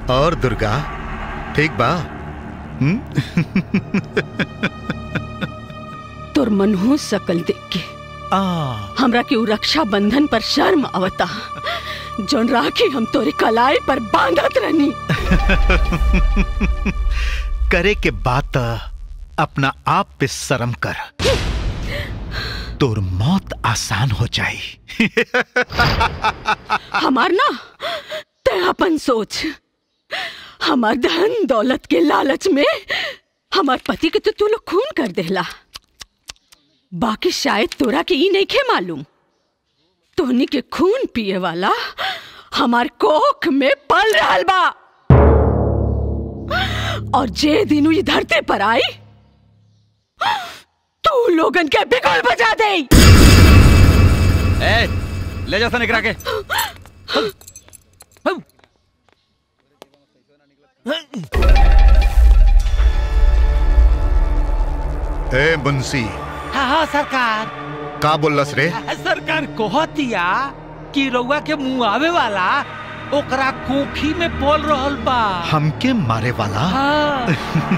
और दुर्गा ठीक बा हम्म? तोर मनहू सकल देख के आ, हमरा के उ रक्षा बंधन पर शर्म आवता जोन राखी हम तोरे कलाई पर बांधत रहनी करे के बात अपना आप पे शर्म कर तोर मौत आसान हो जाई हमार ना ते अपन सोच हमार धन दौलत के लालच में हमार पति के तो तू लोग खून कर देला बाकी शायद तोरा के ई नहीं खे मालूम तोहनी के खून पिए वाला हमार कोख में पल रहल बा और जे दिन ई धरती पर आई तू लोगन के बिगुल बजा दे ए, ले जा सन एकरा के ए मुंशी हाँ हाँ सरकार का बोलस रे सरकार कहतिया कि रउआ के मुंह आवे वाला ओकरा कोखी में बोल रहल बा हमके मारे वाला हाँ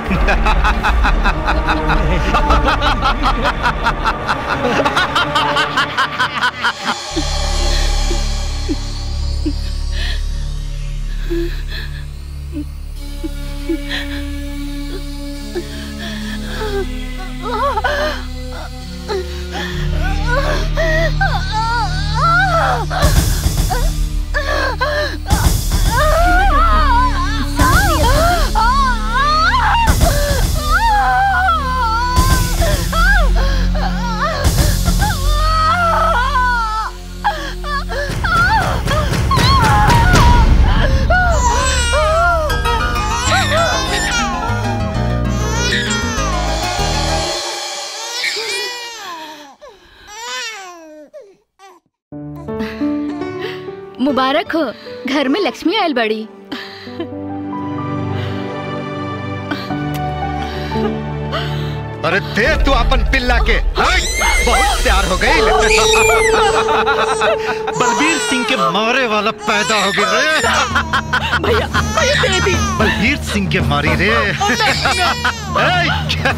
मुबारक हो घर में लक्ष्मी आयल बड़ी अरे दे तू अपन पिल्ला के हट! बहुत प्यार हो गई बलबीर सिंह के मारे वाला पैदा हो गई रे भैया भैया दे दी बलबीर सिंह के मारी रे ऐ!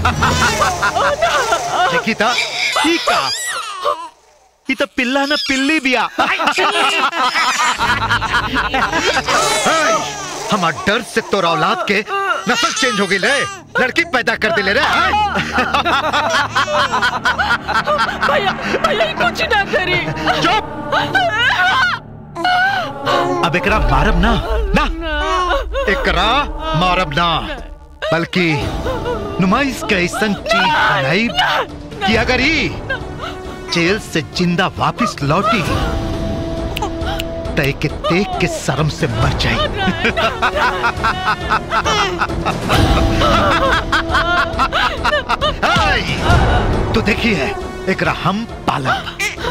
देखी था ई का ई तो पिल्ला ना पिल्ली बिया ऐ! हमार डर से तोर औलाद के नस्ल चेंज हो गई रे लड़की पैदा कर दिले रे ऐ! भैया भैया ये कुछ ना करी चुप अब एकरा मारब ना ना एकरा मारब ना बल्कि नुमाइश के ऐसन चीज बनाई कि अगर ही जेल से जिंदा वापस लौटी तय के देख के शर्म से मर जाए हाय! तू देखी है एकरा हम पालब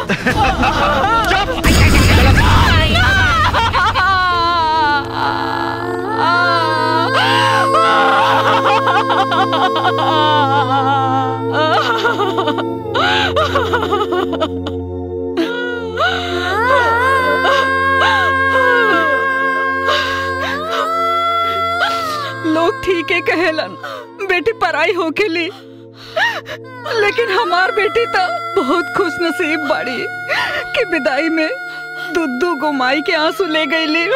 लोग ठीक है कहेलन बेटी पराई हो के ली लेकिन हमार बेटी तो बहुत खुश नसीब बाड़ी कि विदाई में दुद्दू गुमाई के आंसू ले गई ली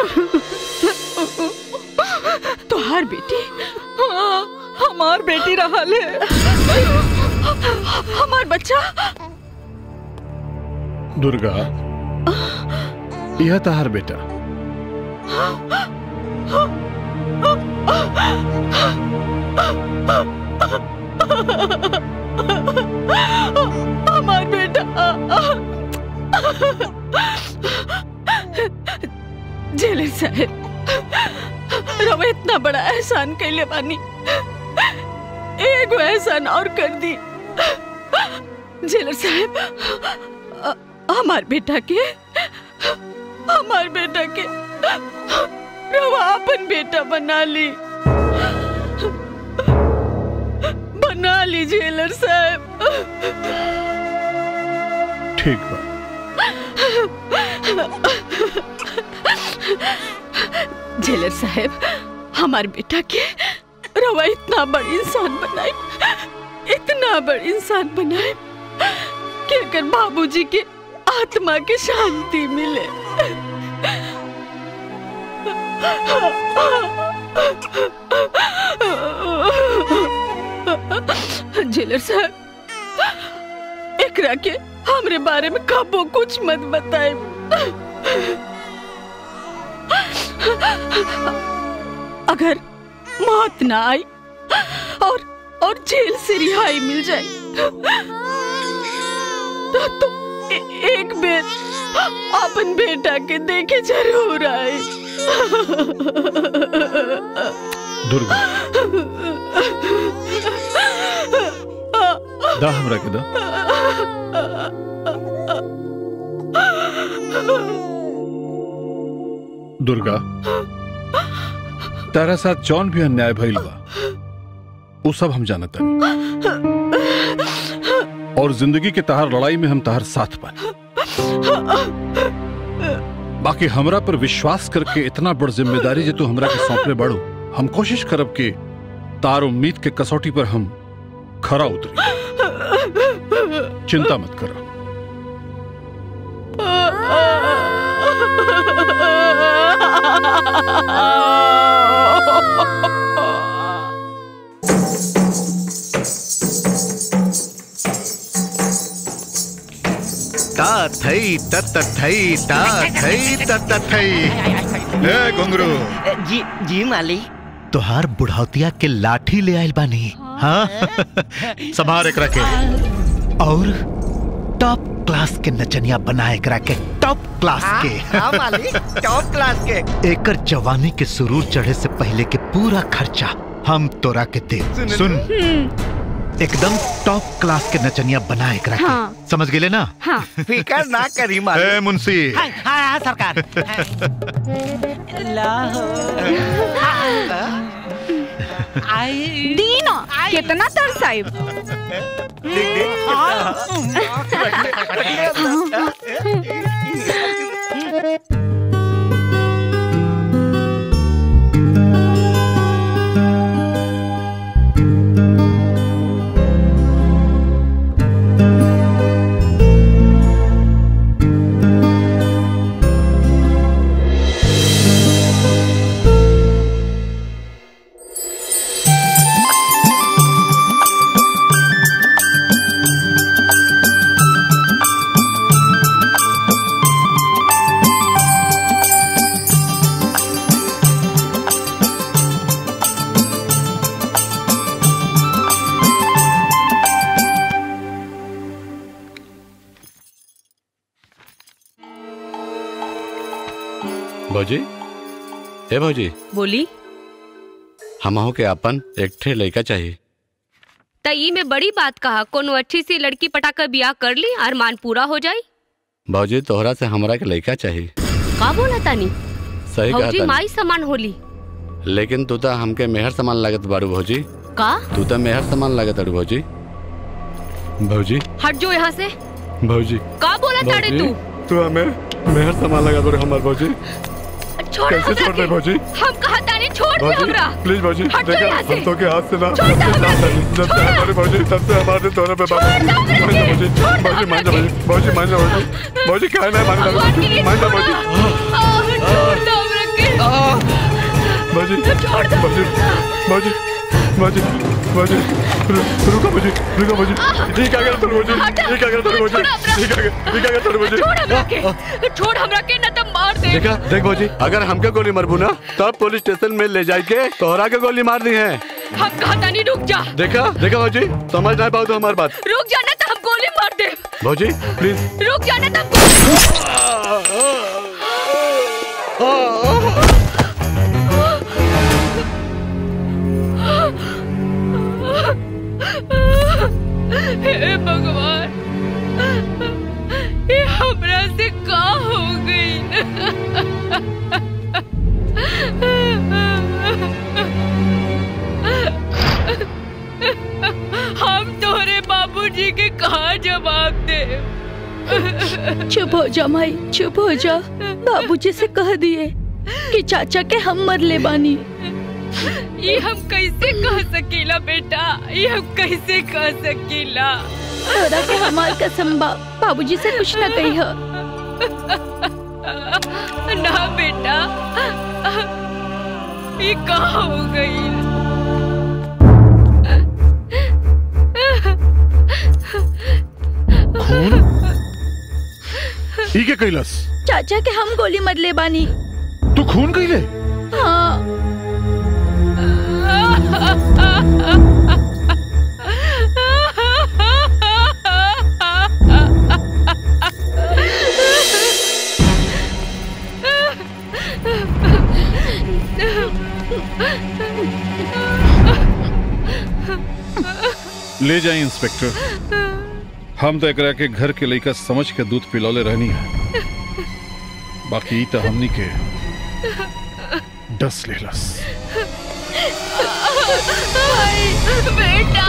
तुहार बेटी हाँ, हमार बेटी रहा ले हमार बच्चा दुर्गा यह तहार बेटा हमार बेटा जेलर साहब रवा इतना बड़ा एहसान कैले बानी एगो एहसान और कर दी जेलर साहब अ- हमार बेटा के हमार बेटा के रवा अपन बेटा बना ली बना ली जेलर साहब ठीक बा जेलर साहब हमार बेटा के रवा इतना बड़ी इंसान बनाए इतना बड़ी इंसान बनाए कि अगर बाबूजी के आत्मा की शांति मिले जेलर साहब एकरा के हमरे बारे में कबो कुछ मत बताए अगर मौत ना आई और और जेल से रिहाई मिल जाए तो तुम ए- एक बेर अपन बेटा के देखे जरूर आए दुर्गा दा हमरा के दा दुर्गा तारा साथ जौन भी अन्याय भइल बा वो सब हम जानत और जिंदगी के तहार लड़ाई में हम तहार साथ बानी बाकी हमरा पर विश्वास करके इतना बड़ जिम्मेदारी जे तू हमरा के सौंपले बड़ो हम कोशिश करब कि तार उम्मीद के कसौटी पर हम खरा उतरी चिंता मत करो ता थई तत थई ता थई तत थई ए घुंगरू जी जी माली तोहार बुढ़ौतिया के लाठी ले आइल बानी हाँ संभार एकरा के और टॉप क्लास के नचनिया बना एकरा के टॉप क्लास हाँ, के हाँ माली टॉप क्लास के एकर जवानी के सुरूर चढ़े से पहले के पूरा खर्चा हम तोरा के दे सुन- सुन एकदम टॉप क्लास के नचनिया बना एकरा के हाँ। समझ गेले ना हाँ फिकर ना करी माली ए मुंशी हाँ हाँ हाँ, सरकार लाहो आई दीना कितना तरसाइब देख देख भौजी हे भौजी बोली हमहू के अपन एक ठे लड़का चाहिए त ई में बड़ी बात कहा कोनो अच्छी सी लड़की पटाकर बियाह कर ली अरमान पूरा हो जाई भौजी तोहरा से हमरा के लड़का चाहिए का बोला तानी सही भौजी कहा माई समान होली लेकिन तू तो हमके मेहर समान लागत बारू भौजी का तू तो मेहर समान लागत अरू भौजी भौजी हट जो यहाँ से भौजी का बोला ताड़े भौजी, तू तू हमें मेहर समान लगा बारू हमार भौजी छोड़ कैसे हमरा छोड़ दे के। भौजी हम कहा तानी छोड़ दे भौजी हमरा प्लीज भौजी हट जाओ देखा यहाँ से। हम तो के हाथ से ना छोड़ दे हमरा के। जब से हमारे भौजी तब से हमारे दोनों पे बाबू छोड़ दे हमरा मान के। जा भौजी छोड़ दे भौजी मान जा हमरा भौजी भौजी मान जा भौजी भौजी क्या है मान जा भगवान के लिए मान जा छोड़ो। भौजी आह, छोड़ दो हमरा के भौजी छोड़ दो। भौजी भौजी भौजी भौजी रु- रुको भौजी रुको भौजी ये क्या कर तुम भौजी ये क्या कर तुम भौजी छोड़ अपना। ये क्या कर ये क्या कर तुम भौजी छोड़ हमरा के छोड़ हमरा के न तो मार दे देखा देख भौजी अगर हमके गोली मरबू ना तब पुलिस स्टेशन में ले जाए के तोहरा के गोली मार दी है हम कहा तानी रुक जा देखा देखा भौजी समझ नहीं पाओ तो हमारी बात रुक जाना तो हम गोली मार दे भौजी प्लीज रुक जाना तो हम हे भगवान ये हमरा से का हो गई हम तोरे बाबूजी के कहा जवाब दे चुप हो जा माई चुप हो जा बाबूजी से कह दिए कि चाचा के हम मर ले बानी ये हम कैसे कह सकीला बेटा ये हम कैसे कह सकीला तोरा के हमार कसम बा बाबूजी से कुछ ना कही हो ना बेटा ये कहाँ हो गई खून ई के कैलस चाचा के हम गोली मरले बानी तू खून कैले हाँ ले जाए इंस्पेक्टर हम तो एकरा के घर के लइका समझ के दूध पिलौले रहनी है बाकी ई तो हमनी के डस लेलस बेटा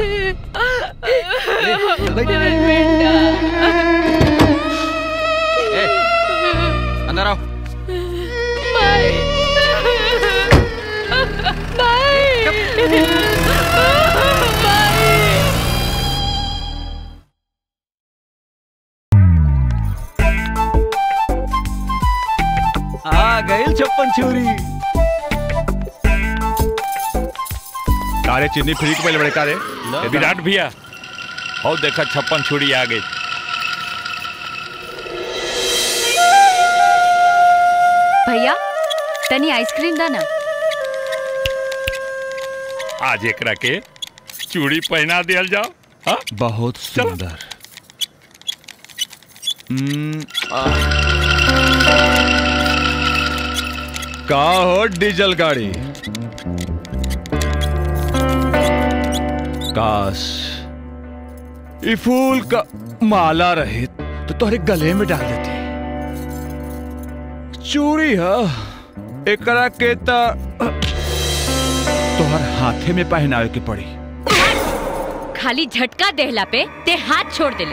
अंदर आओ आ गई छप्पन छुरी कारे चिन्नी फ्री के पहले बड़े कारे ए, विराट भैया हो देखा छप्पन छुरी आ गई भैया तनी आइसक्रीम दा ना आज एकरा के चूड़ी पहना दियल जाओ हाँ बहुत सुंदर हम्म, आ। का हो डीजल गाड़ी काश ये फूल का माला रहे तो तोहरे गले में डाल देती चूड़ी है एकरा के त तोहर हाथे में पहनावे के पड़ी खाली झटका देहला पे ते हाथ छोड़ देले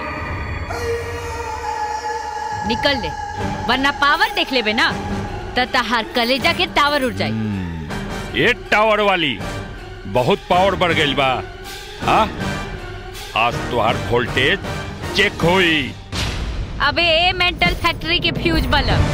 निकल ले वरना पावर देख लेबे ना त तहार कलेजा के टावर उड़ जाई ये टावर वाली बहुत पावर बढ़ गई बा हाँ आज तुहार वोल्टेज चेक होई अबे ए मेंटल फैक्ट्री के फ्यूज बल्ब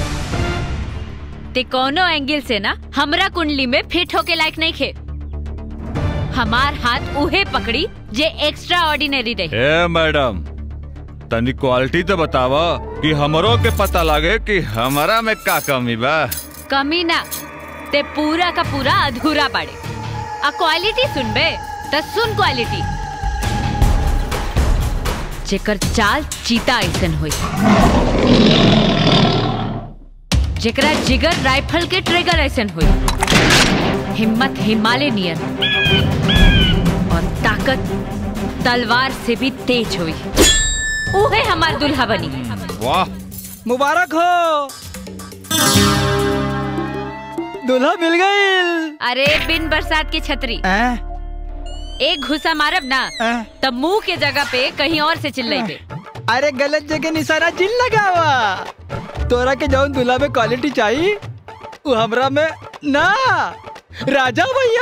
ते कोनो एंगल से ना हमरा कुंडली में फिट होके लायक नहीं खे हमार हाथ उहे पकड़ी जे एक्स्ट्रा ऑर्डिनरी रही ए मैडम तनी क्वालिटी तो बतावा कि हमरो के पता लागे कि हमारा में का कमी बा कमी ना ते पूरा का पूरा अधूरा पड़े आ क्वालिटी सुनबे त सुन क्वालिटी जेकर चाल चीता ऐसन होई जेकरा जिगर राइफल के ट्रिगर ऐसन होई हिम्मत हिमालय नियर और ताकत तलवार से भी तेज हुई उहे हमार दुल्हा बनी वाह मुबारक हो दूल्हा मिल गई अरे बिन बरसात की छतरी एक घुसा मारब ना तब मुंह के जगह पे कहीं और से चिल्लाइबे अरे गलत जगह निशाना जिन लगावा तोरा के जौन दूल्हा में क्वालिटी चाहिए वो हमरा में ना राजा भैया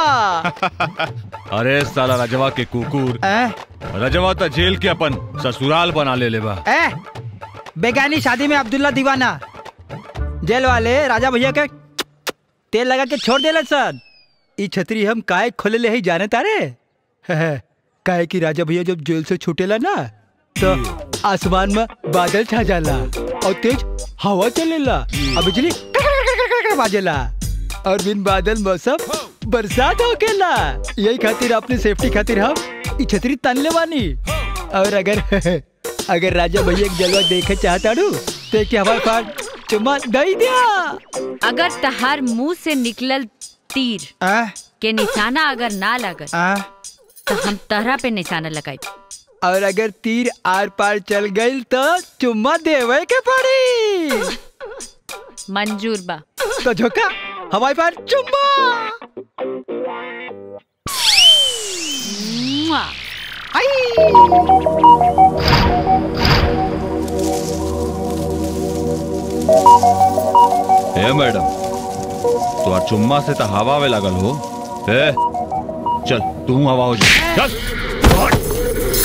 अरे साला रजवा के कुकुर रजवा तो जेल के अपन ससुराल बना ले ले बा ए बेगानी शादी में अब्दुल्ला दीवाना जेल वाले राजा भैया के तेल लगा के छोड़ देला सर ई छतरी हम काहे खोले ले ही जाने तारे काहे कि राजा भैया जब जेल से छूटेला ना तो आसमान में बादल छा जाला और तेज हवा चलेला और बिजली कड़कड़ बाजेला और बिन बादल मौसम बरसात होकेला यही खातिर अपनी सेफ्टी खातिर हम ई छतरी तनले बानी और अगर अगर राजा भैया के जलवा देखे चाहता रू तो क्या हमारे पास चुम्मा दई दिया अगर तहार मुंह से निकलल तीर के निशाना अगर ना लगल तो हम तहरा पे निशाना लगाई और अगर तीर आर पार चल गई तो चुम्मा देवे के पड़ी मंजूर बा तो झोंका हवाई पार चुम्मा मुआ। ए मैडम तो और चुम्मा से तो हवा में लगल हो ए चल तू हवा हो जा चल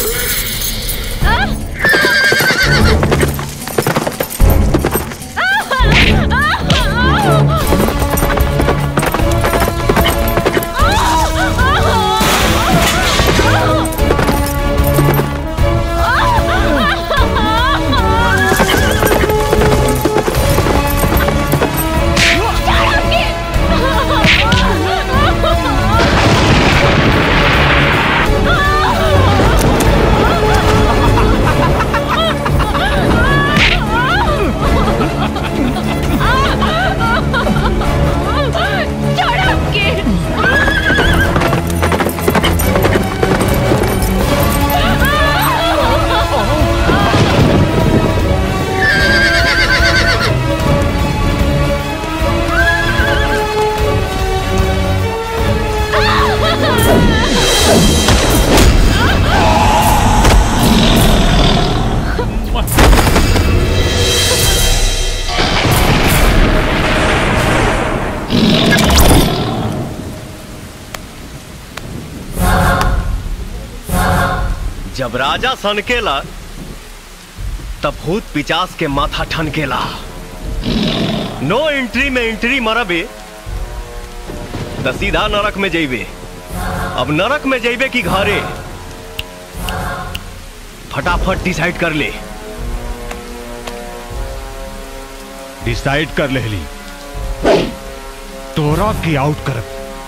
जब राजा सनकेला तब भूत पिचास के माथा ठनकेला नो एंट्री में एंट्री मरबे त सीधा नरक में जइबे अब नरक में जइबे कि घरे फटाफट डिसाइड कर ले डिसाइड कर ले ली तोरा की आउट कर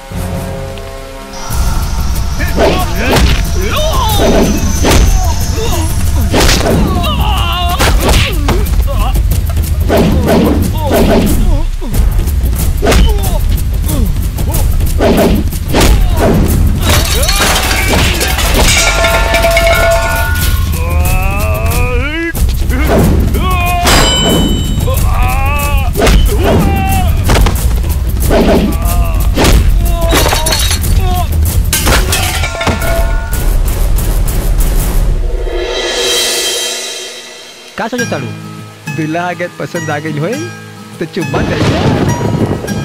का सोचो ताड़ू दूल्हा अगर पसंद आ गई होए तो चुम्मा दे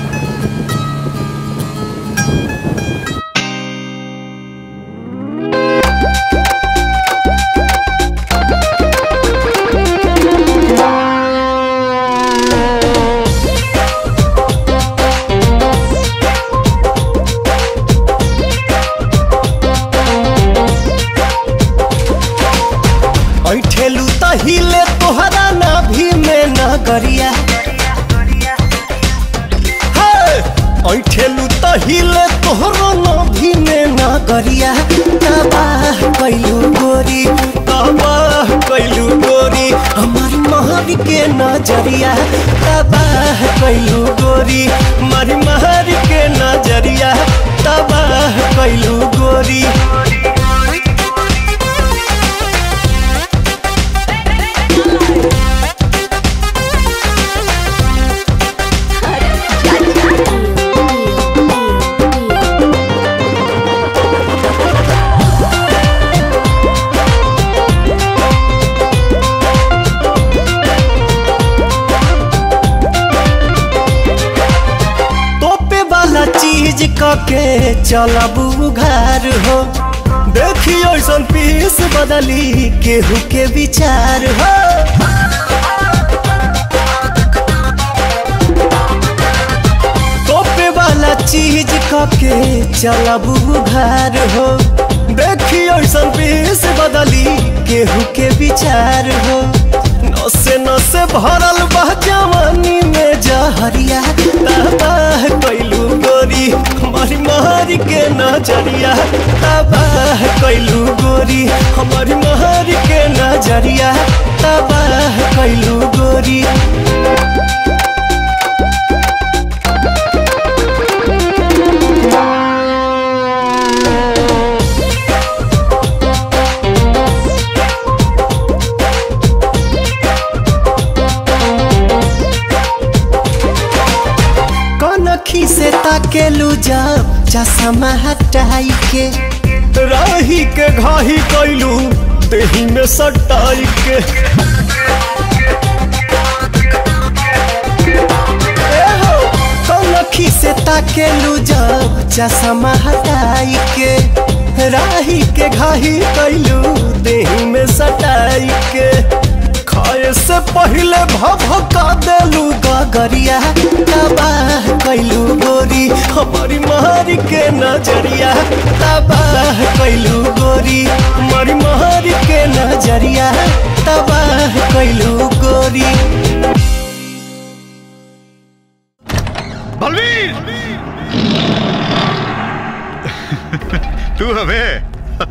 ऐठेलू त हिले तोहरा नाभि में नगरिया हे! ऐठेलू त हिले तोहरो नाभि में नगरिया तबाह कैलू गोरी तबाह कैलू गोरी हमार महर के नजरिया तबाह कैलू गोरी मारी महर के नजरिया तबाह कैलू गोरी तोपे वाला चीज कके चलब उघार हो देखी ऐसन पीस बदली केहू के विचार हो तोपे वाला चीज कके चलब उघार हो देखी ऐसन पीस बदली केहू के विचार हो नसे नसे भरल बा जवानी में जहरिया तबाह कैलू गोरी हमारी मारी के नजरिया तबाह कैलू गोरी हमारी मारी के नजरिया तबाह कैलू गोरी कनखी से ताकेलू जब चश्मा हटाई के राही के घाही कैलू देही में सटाई के ए हो, कनखी ताकेलू जब चश्मा हटाई के राही के घाही कैलू देही में सटाई के खाए से पहले भभका देलू गगरिया तबाह कैलू गोरी हमारी मारी के नजरिया तबाह कैलू गोरी हमारी मारी के नजरिया तबाह कैलू गोरी बलवीर तू हमें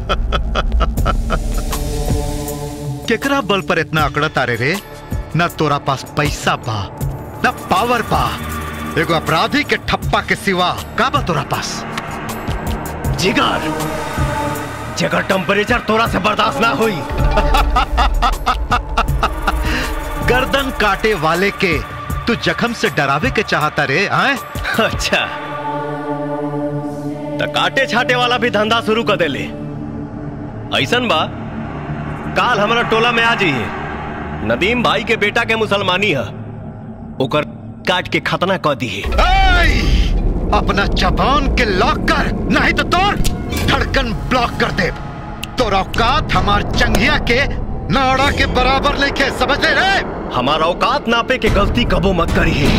केकरा बल पर इतना अकड़त तारे रे न तोरा पास पैसा बा न पावर बा एगो अपराधी के ठप्पा के सिवा का बा तोरा पास जिगर जगह टेम्परेचर तोरा से बर्दाश्त ना हुई गर्दन काटे वाले के तू जख्म से डरावे के चाहता रे आए अच्छा तो काटे छाटे वाला भी धंधा शुरू कर देले ऐसन बा काल हमारा टोला में आ जाइए नदीम भाई के बेटा के मुसलमानी है ओकर काट के खतना कर दी अपना जबान के लॉक कर नहीं तो तोड़ धड़कन ब्लॉक कर दे तोरा औकात हमार चंगिया के नाड़ा के बराबर लेके समझ ले रे हमारा औकात नापे के गलती कबो मत करिए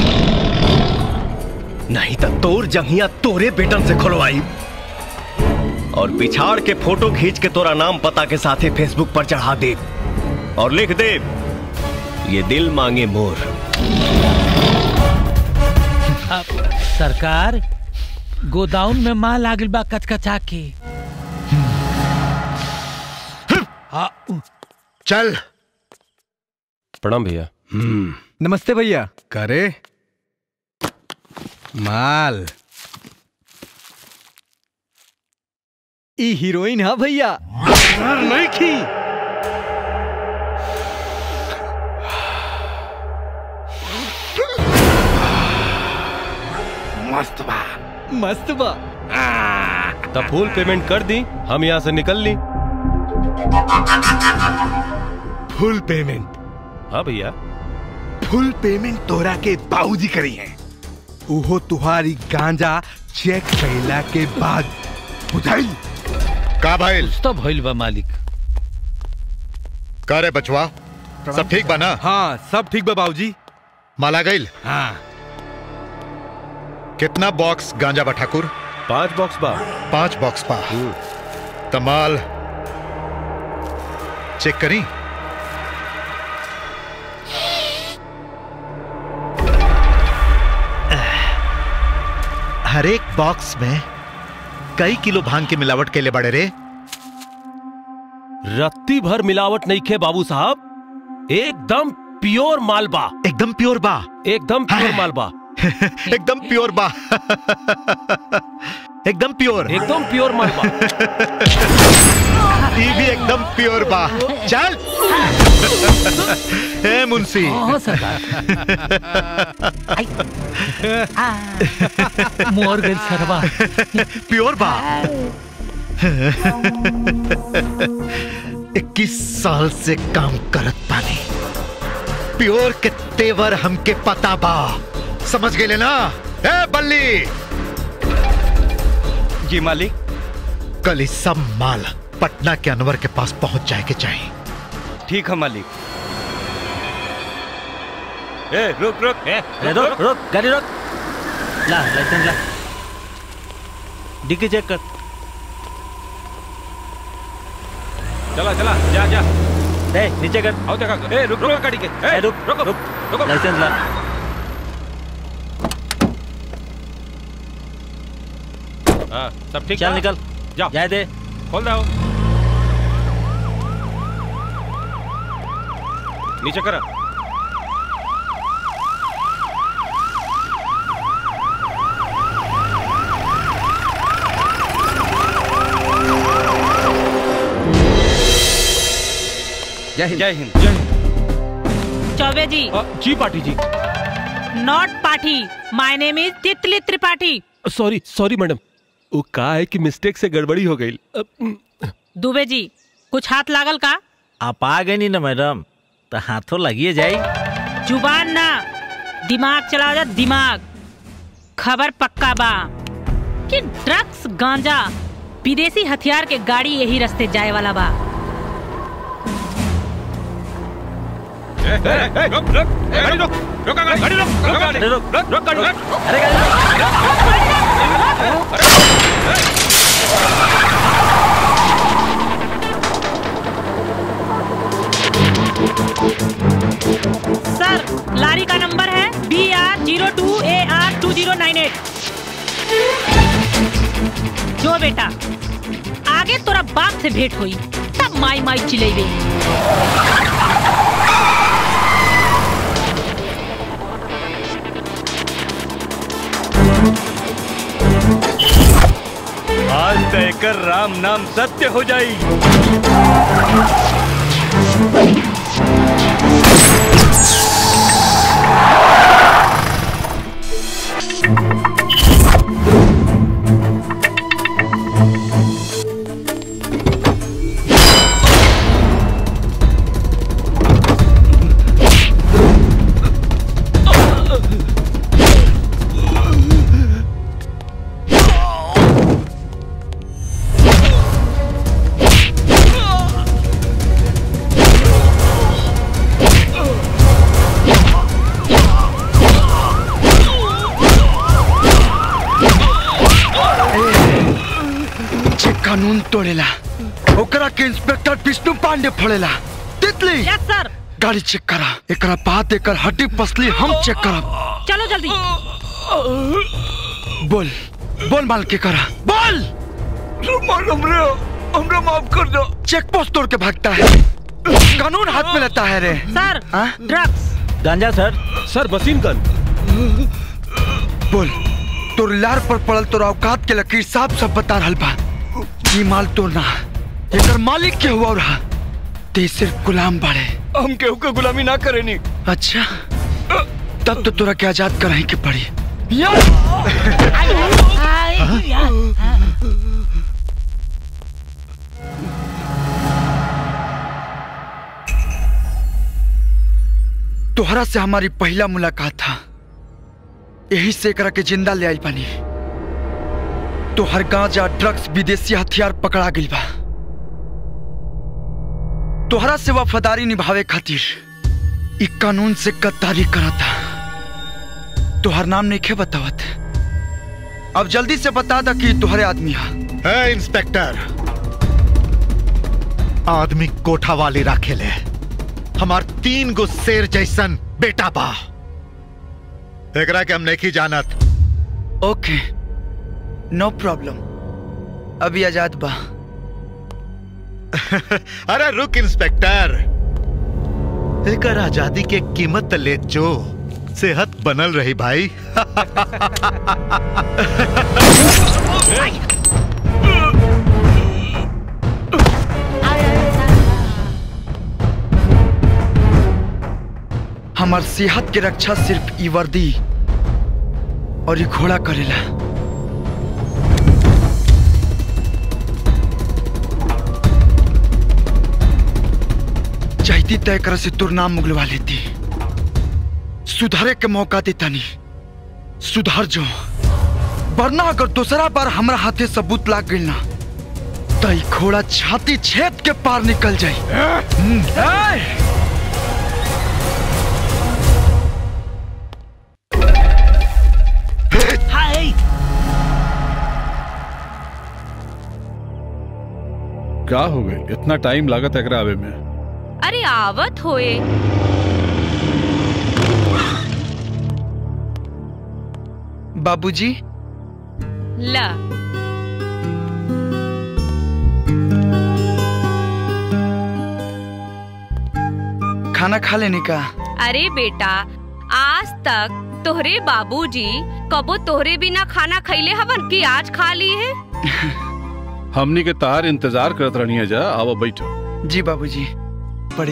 नहीं तो तोर जंगिया तोरे बेटन से खुलवाई और पिछाड़ के फोटो खींच के तोरा नाम पता के साथे फेसबुक पर चढ़ा दे और लिख दे ये दिल मांगे मोर अब सरकार गोदाउन में माल लागल बा कचकचा के चल प्रणाम भैया नमस्ते भैया करे माल ई हीरोइन है भैया नहीं की मस्त बा मस्त बा तो फुल पेमेंट कर दी हम यहाँ से निकल ली फुल पेमेंट हाँ भैया फुल पेमेंट तोरा के बाबूजी करी है उहो तुहारी गांजा चेक कैला के बाद बुझाई का भाई तो भइल बा मालिक का रे बचवा सब ठीक बा ना हाँ सब ठीक बा बाबूजी माला गईल हाँ कितना बॉक्स गांजा बा ठाकुर पांच बॉक्स बा पांच बॉक्स बा तमाल चेक करी हर एक बॉक्स में कई किलो भांग की मिलावट के लिए बड़े रे रत्ती भर मिलावट नहीं खे बाबू साहब एकदम प्योर मालबा एकदम प्योर बा एकदम प्योर मालबा एकदम प्योर बा एकदम प्योर एकदम प्योर मालबा ये भी एकदम प्योर बा चल ए मुंशी हाँ, मोर गई सरवा प्योर बा इक्कीस साल से काम करत पानी प्योर के तेवर हमके पता बा समझ गए ना ए बल्ली जी मालिक कल ही सब माल पटना के अनवर के पास पहुंच जाए के चाहिए ठीक है मालिक ए रुक रुक ए, रुक रुक गाड़ी रुक ला लाइसेंस ला डिक्की चेक कर चला चला जा जा ए नीचे कर आओ देखा ए रुक रुक गाड़ी के ए रुक रुक रुक रुक लाइसेंस ला हाँ सब ठीक चल बा? निकल जाओ जाए दे खोल दो नीचे कर जय हिंद जय हिंद जय हिंद चौबे जी जी पाटी जी नॉट पाठी माय नेम इज तितली त्रिपाठी सॉरी सॉरी मैडम वो का है कि मिस्टेक से गड़बड़ी हो गई दुबे जी कुछ हाथ लागल का आप आ गए नहीं ना मैडम तो हाथों लगिए जाए जुबान ना दिमाग चलाओ जा दिमाग खबर पक्का बा कि ड्रग्स गांजा विदेशी हथियार के गाड़ी यही रास्ते जाए वाला बा सर लारी का नंबर है B R zero two A R two zero nine eight जो बेटा आगे तोरा बाप से भेंट हुई तब माई माई चिलेबे आज तय कर राम नाम सत्य हो जाई जे कानून तोड़ेला ओकरा के इंस्पेक्टर विष्णु पांडे फोड़ेला तितली यस सर गाड़ी चेक करा एकरा बाद एकर हड्डी पसली हम चेक करब चलो जल्दी बोल बोल माल के करा बोल हमरे हमरा माफ कर दो चेक पोस्ट तोड़ के भागता है कानून हाथ में लेता है रे सर ड्रग्स गांजा सर सर बसीन गन बोल तोर लार पर पड़ल तोर औकात के लकीर साफ सब बता रहल बा ई माल तोर ना एकर मालिक के हुआ रहा ते सिर्फ गुलाम बाड़े हम केहू के गुलामी ना करेनी अच्छा तब तो तोरा के आजाद कराही के पड़ी तोहरा से हमारी पहला मुलाकात था यही से एकरा के जिंदा ले आई बनी तो हर गांजा ड्रग्स विदेशी हथियार पकड़ा गई बा तोहरा से वफादारी निभावे खातिर इ कानून से गद्दारी करा था तोहर नाम नहीं खे बतावत अब जल्दी से बता दा कि तुम्हारे आदमी हा है इंस्पेक्टर आदमी कोठा वाली राखेले हमार तीन गो शेर जैसन बेटा बा एकरा के हम नहीं जानत ओके नो प्रॉब्लम अभी आजाद बा अरे रुक इंस्पेक्टर एकर आजादी के कीमत ले जो सेहत बनल रही भाई हमार सेहत के रक्षा सिर्फ ई वर्दी और ई घोड़ा करेला चाहती तय कर से तुर नाम मुगलवा लेती सुधारे के मौका देता नहीं सुधार जो वरना अगर दूसरा बार हमरा हाथे सबूत लाग गई ना तो ई घोड़ा छाती छेद के पार निकल जाई हाय क्या हो गई इतना टाइम लागत है एकरा आवे में अरे आवत होए बाबूजी ला खाना खा लेने का अरे बेटा आज तक तोहरे बाबूजी कबो तोहरे बिना खाना खैले हवन कि आज खा ली है हमनी के तार इंतजार करत रहनी है जा आवा बैठो जी बाबूजी पढ़े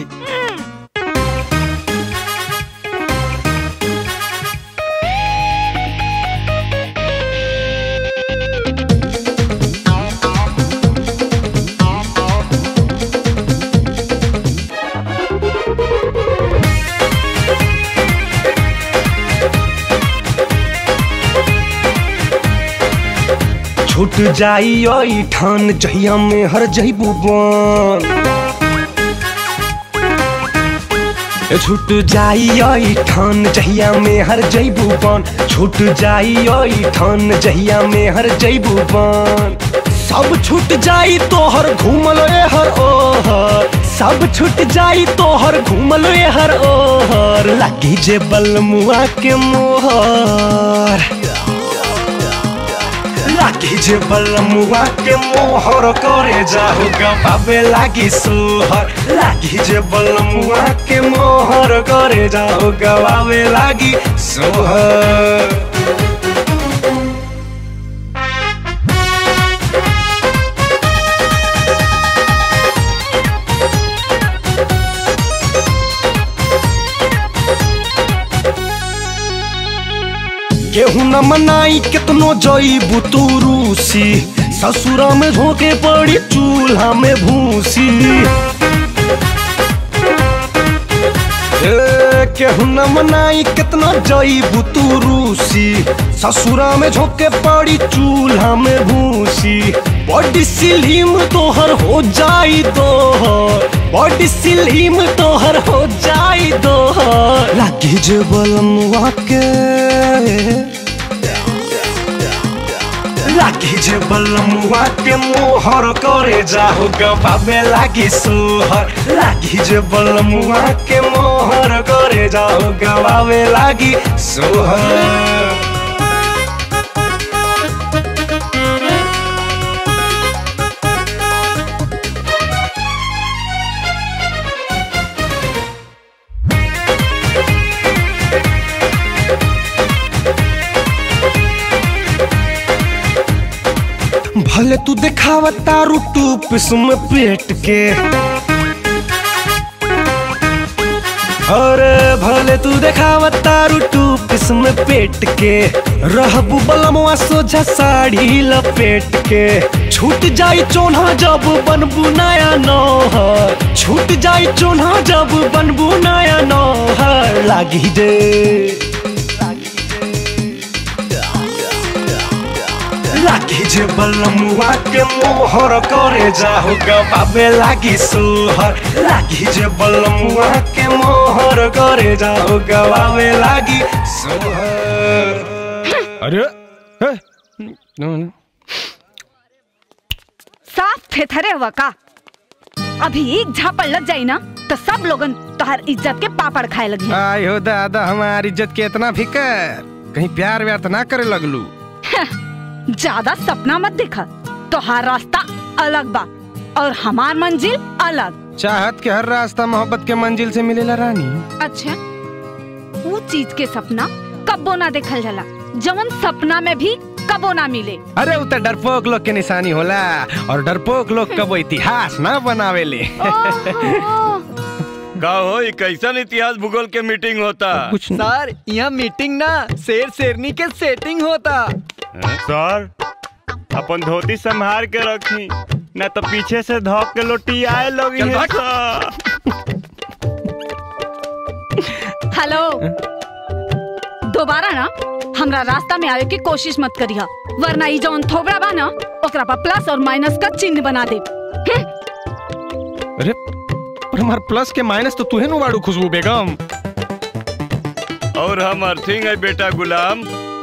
छूट जाई ओई ठान जहिया में हर जइबू बन छूट जाई ओई ठान जहिया में हर जइबू बन छूट जाई ओई ठान जहिया में हर जइबू बन सब छूट जाई तोहर घूमल ए हर ओहर सब छूट जाई तोहर घूमल ए हर ओहर लागी जे बलमुआ के मोहर लागी जे बलमुआ के मोहर करे जाहु गबाबे लागी सोहर लागी जे बलमुआ के मोहर करे जाहु गबाबे लागी सोहर केहू न मनाई कितनो जईबू तू रूसी ससुरा में झोंके पड़ी चूल्हा में भूसी ए, केहू न मनाई कितना जईबू तू रूसी ससुरा में झोंके पड़ी चूल्हा में भूसी बॉडी सिलीम तोहर हो जाई दोहर बॉडी सिलीम तोहर हो जाई दोहर लागी जे बलमुआ के लागी जे बलमुआ के मोहर करे जाहु गबाबे लागी सोहर लागी जे बलमुआ के मोहर करे जाहु गबाबे लागी सोहर भले तू दिखावा तारू टूप में पेट के अरे भले तू देखावा तारू टूप में पेट के रहबू बलमवा सोझा साड़ी लपेट के छूट जाई चोन्हा जब बनबू नया नौहर छूट जाई चोन्हा जब बनबू नया नौहर लागी दे लागी जे बलमुआ के मोहर करे जाहु गबाबे लागी सोहर लागी जे बलमुआ के मोहर करे जाहु गबाबे लागी सोहर अरे साफ थेथरे हुआ का अभी एक झापड़ लग जाई ना तो सब लोगन तोहर इज्जत के पापड़ खाए लगे आय हो दादा हमारी इज्जत के इतना फिकर कहीं प्यार व्यार तो ना करे लगलू ज्यादा सपना मत देखा तोहार रास्ता अलग बा और हमार मंजिल अलग चाहत के हर रास्ता मोहब्बत के मंजिल से मिलेला रानी अच्छा वो चीज के सपना कबो ना देखल जाला जवन सपना में भी कबो ना मिले अरे उ तो डरपोक लोग के निशानी होला और डरपोक लोग कबो इतिहास ना बनावेले का हो ई कैसन इतिहास भूगोल के मीटिंग होता कुछ सर यहाँ मीटिंग ना शेर शेरनी के सेटिंग होता सर अपन धोती संभाल के रखी ना तो पीछे से धोक के लोटी आए लोग चल भाग। हेलो दोबारा ना हमरा रास्ता में आवे की कोशिश मत करिहा वरना ई जवन थोबड़ा बा ना ओकरा पर प्लस और माइनस का चिन्ह बना दे अरे पर हमार प्लस के माइनस तो तू है नु बाड़ू खुशबू बेगम और हम अर्थिंग है बेटा गुलाम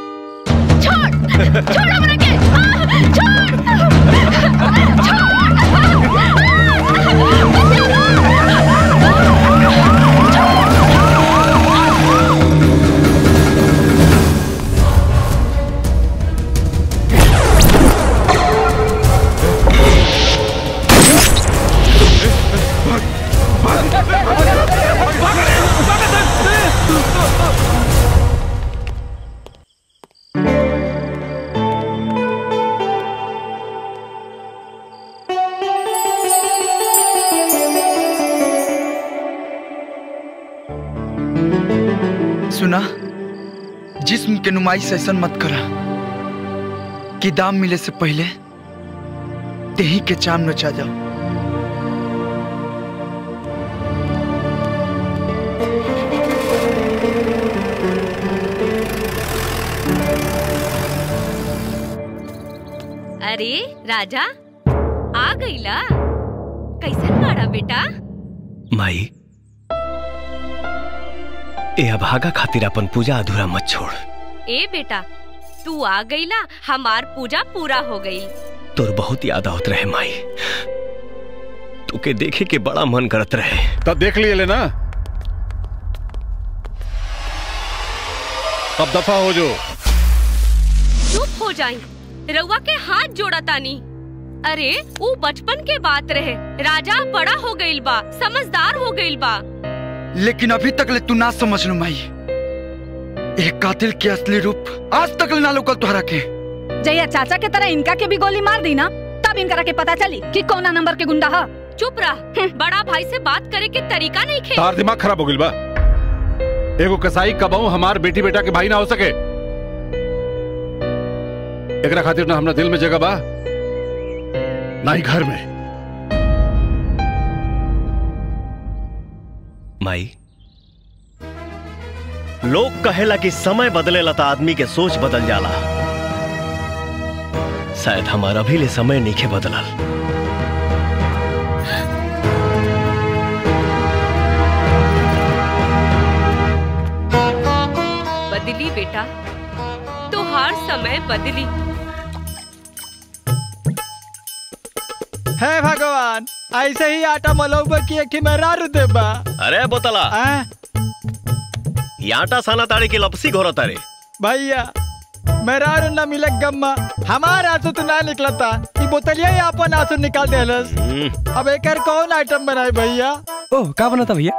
सुना जिस्म के नुमाइश ऐसा मत करा कि दाम मिले से पहले तेही के चाम नचा जाओ अरे राजा आ गईला कैसन बाड़ा बेटा माई ए अभागा खातिर अपन पूजा अधूरा मत छोड़ ए बेटा तू आ गईला हमार पूजा पूरा हो गई तोर बहुत याद आवत रहे माई तोके देखे के बड़ा मन करत रहे तब देख लिए लेना अब दफा हो जो चुप हो जाई रउआ के हाथ जोड़ा तानी अरे वो बचपन के बात रहे राजा बड़ा हो गईल बा समझदार हो गईल बा लेकिन अभी तक ले तू ना समझ लो माई एक कातिल के असली रूप आज तक ले ना लोकल तुहरा के जैया चाचा के तरह इनका के भी गोली मार दी ना तब इनकरा के पता चली कि कौना नंबर के गुंडा है चुप रह बड़ा भाई से बात करे के तरीका नहीं खे तार दिमाग खराब हो गइल बा एगो कसाई कबाऊ हमार बेटी बेटा के भाई ना हो सके एकरा खातिर ना हमरा दिल में जगह बा ना ही घर में माई लोग कहेला कि समय बदलेला त आदमी के सोच बदल जाला शायद हमारा भी ले समय नीखे बदलल बदली बेटा तो हर समय बदली हे भगवान ऐसे ही आटा मलौबा की एक मेहरारू देबा अरे बोतला ये आटा साना ताड़े की लपसी घोरा तारे भैया मेहरारू न मिले गम्मा हमार आंसू तो ना निकलता ई बोतलिया ही अपन आंसू निकाल देलस अब एकर कौन आइटम बनाए भैया ओह का बनता भैया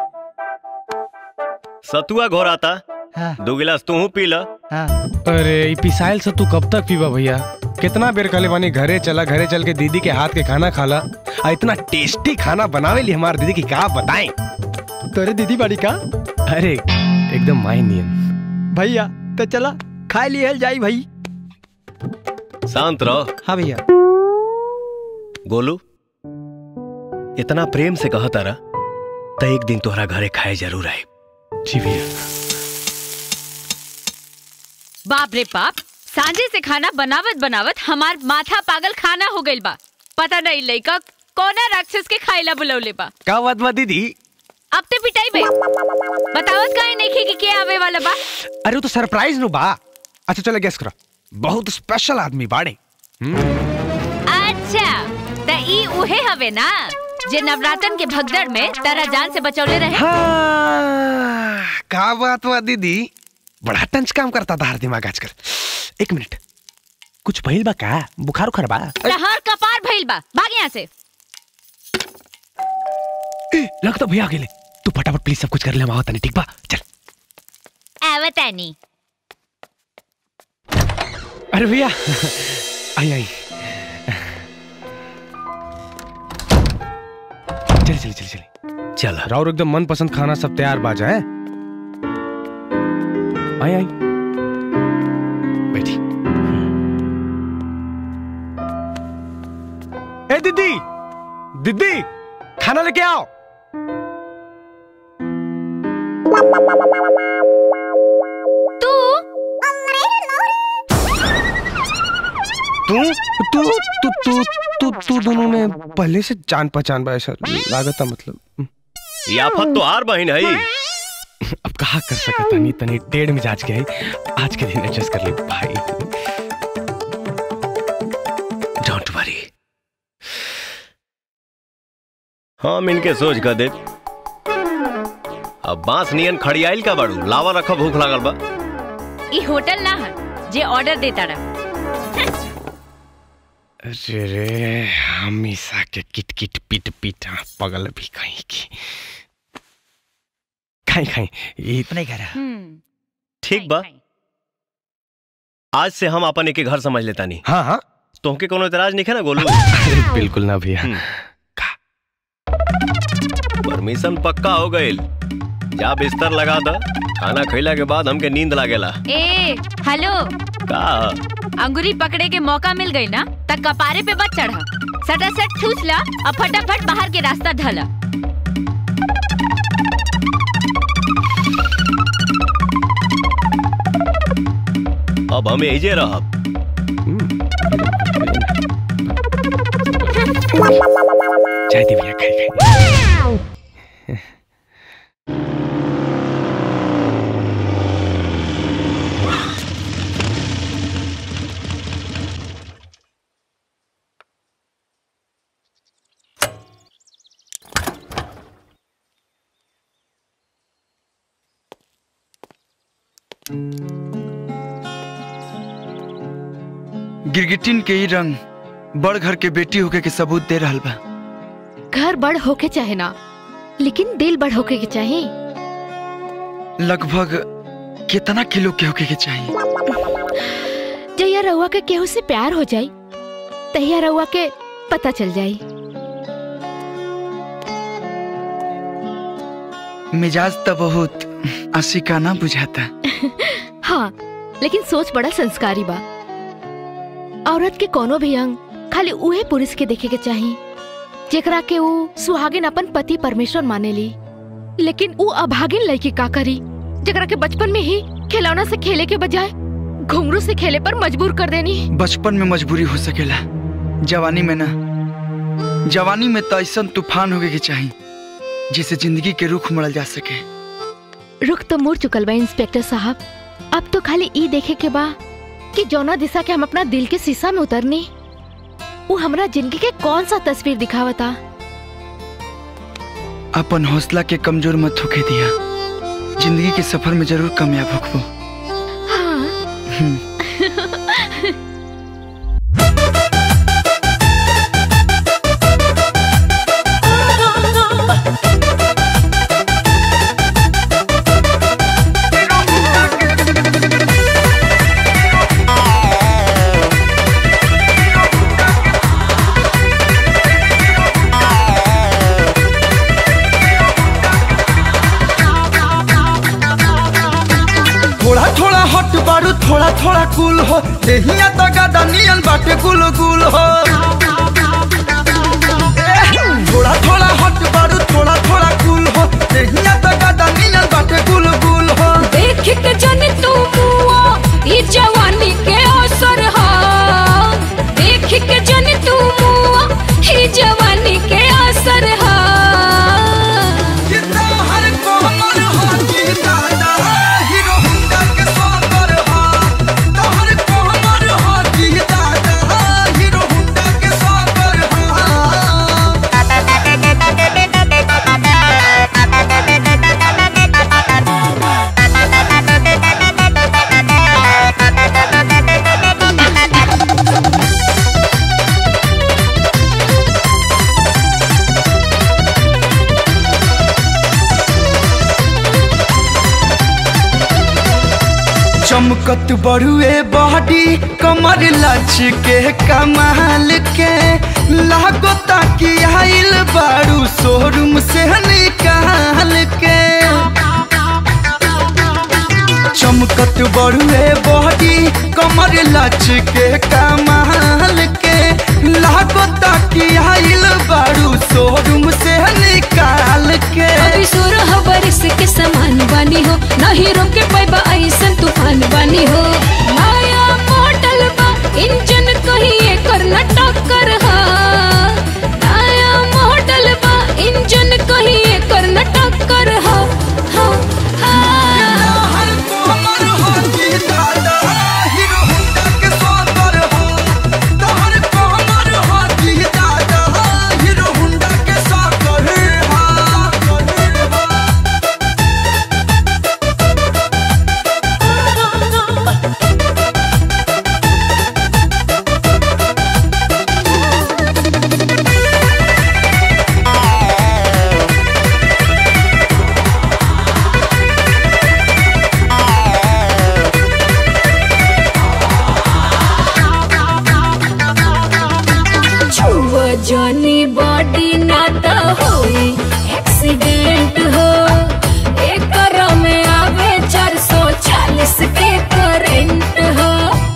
सतुआ घोराता दो गिलास तू पी ल अरे ई पिसाइल से तू कब तक पीबा भैया कितना बेर कहले बानी घरे चला घरे चल के दीदी के हाथ के खाना खाला आ इतना टेस्टी खाना बनावे ली हमार दीदी की का बताएं तोरे दीदी बड़ी का अरे एकदम माई नियन भैया तो चला खा लिहल जाई भाई शांत रहो हाँ भैया गोलू इतना प्रेम से कहा तारा तो एक दिन तोहरा घरे खाए जरूर आए जी भैया बाप रे बाप सांझे से खाना बनावत बनावत हमार माथा पागल खाना हो गइल बा पता नहीं लइका कोना राक्षस के खाइला बुलौले बा का बात बा दीदी अब ते पिटाई बे बतावत काहे नहीं कि के आवे वाला बा अरे वो तो सरप्राइज नु बा अच्छा चलो गेस करो बहुत स्पेशल आदमी बाड़े अच्छा त ई उहे हवे ना जे नवरात्रन के भगदड़ में तारा जान से बचौले रहे हाँ, का बात बा दीदी बड़ा टंच काम करता था हर दिमाग आजकल एक मिनट कुछ भइल बा का बुखार उखार बा तहर कपार भइल बा भाग यहाँ से ए, लगता भैया अकेले तू फटाफट प्लीज सब कुछ कर ले हम आवत नहीं ठीक बा चल आवतानी अरे भैया आई आई चलिए चलिए चलिए चलिए चल राउर एकदम मनपसंद खाना सब तैयार बाजा है आई आई बैठी ए दीदी दीदी खाना लेके आओ तू तू तू तू तू तू तू दोनों में पहले से जान पहचान बा ऐसा लागत मतलब ये आफत तो हार बहन है अब कहा कर सकता तनी तनी टेढ़ मिजाज के है आज के दिन एडजस्ट कर ले भाई डोंट वरी हम इनके सोच कर दे अब बांस नियन खड़ियाइल का बाड़ू लावा रखा भूख लागल बा ई होटल ना है जे ऑर्डर देता रहा अरे रे हमेशा के किट किट पिट पिट हाँ, पगल भी कहीं की खाई खाई ये नहीं करा ठीक बा आज से हम अपन एक घर समझ लेता नहीं हाँ हाँ तुमके कोनो इतराज नहीं है ना गोलू अरे बिल्कुल ना भैया परमिशन पक्का हो गईल जा बिस्तर लगा द खाना खइला के बाद हमके नींद लागेला ए हेलो का अंगूरी पकड़े के मौका मिल गई ना तब कपारे पे बच चढ़ा सटासट ठूस ला और फटाफट बाहर के रास्ता धला अब हम यही जे रहब चाय दे भैया खाई खाई गिरगिटिन के ही रंग बड़ घर के बेटी होके के सबूत दे रहल बा घर बड़ होके चाहे ना लेकिन दिल बड़ होके के चाहे लगभग कितना किलो के होके के चाहिए जहिया रउआ के केहू से प्यार हो जाई तहिया रउआ के पता चल जाई मिजाज तो बहुत आशिकाना बुझाता हाँ लेकिन सोच बड़ा संस्कारी बा औरत के कोनो भी अंग खाली उहे पुरुष के देखे के चाही जेकरा के ऊ सुहागिन अपन पति परमेश्वर माने ली लेकिन ऊ अभागिन लड़की का करी जेकरा के बचपन में ही खिलौना से खेले के बजाय घुंघरू से खेले पर मजबूर कर देनी बचपन में मजबूरी हो सकेला जवानी में ना जवानी में तो ऐसा तूफान होके के चाहिए जिसे जिंदगी के रुख मरल जा सके रुख तो मुड़ चुकल बा इंस्पेक्टर साहब अब तो खाली ई देखे के बा कि जौना दिशा के हम अपना दिल के शीशा में उतरनी वो हमरा जिंदगी के कौन सा तस्वीर दिखावता अपन हौसला के कमजोर मत होके दिया जिंदगी के सफर में जरूर कामयाब होखबो थोड़ा थोड़ा हट बारू थोड़ा थोड़ा कूल हो देहिया तो गादा नियन बाटे गुल गुल हो थोड़ा थोड़ा हट बारू थोड़ा थोड़ा कूल हो देहिया तो गादा नियन बाटे गुल गुल हो देख के जन तू मुआ ई जवानी के असर हा देख के जन तू मुआ ई जवानी के असर हा चमकत बड़ुए बॉडी कमर लच के कमाल के लागो ताकि आइल बारू शोरूम से निकाल के चमकत बड़ुए बॉडी कमर लच के कमाल के लागो ताकि आइल बारू शोरूम से निकाल के अभी सोरह बरिस के समान बानी हो नहीं रोके पैबा ऐसन तूफान बानी हो नया मॉडल बा इंजन कहीं एकर न टक्कर हा नया मॉडल बा इंजन कहीं एकर न टक्कर हा हा हा छुआ जानी बॉडी ना तो होई एक्सीडेंट हो एकर में आवे 440 के करंट हो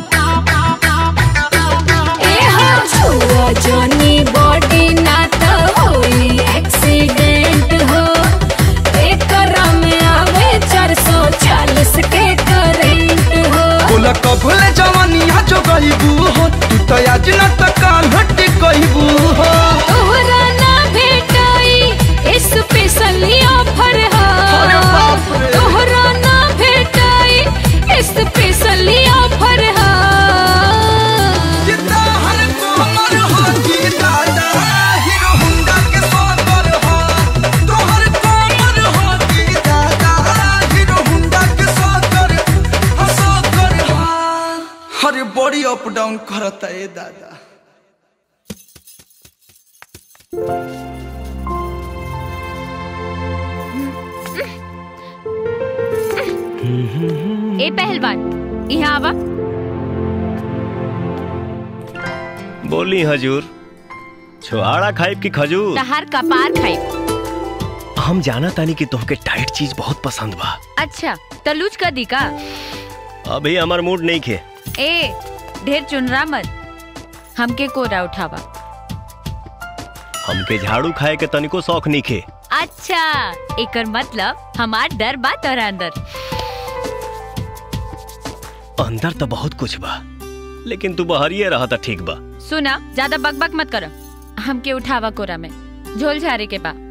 ए हो छुआ जानी बॉडी ना तो होई एक्सीडेंट हो एकर में आवे 440 के करंट हो बोला कबले जवानिया जो गईबू हो तू तो आज न त काल हट गईबू हो तू स्पेशली ऑफर हा तोहरा ना भेटाई स्पेशली ऑफर हा अरे बॉडी अप डाउन करता है दादा ए पहलवान यहाँ आवा बोली हजूर छुआड़ा खाइब की खजूर तहार कपार खाई हम जाना तानी कि तुमके टाइट चीज बहुत पसंद बा अच्छा तो लूज कर दी का अभी हमार मूड नहीं खे ए ढेर चुनरा मत हमके कोरा उठावा हमके झाड़ू खाए के तनिको शौक नहीं खे अच्छा एकर मतलब हमार डर बा तोरा अंदर अंदर तो बहुत कुछ बा लेकिन तू बहरिए रहा था ठीक बा सुना ज्यादा बकबक मत करो हमके उठावा कोरा में झोल झारे के बा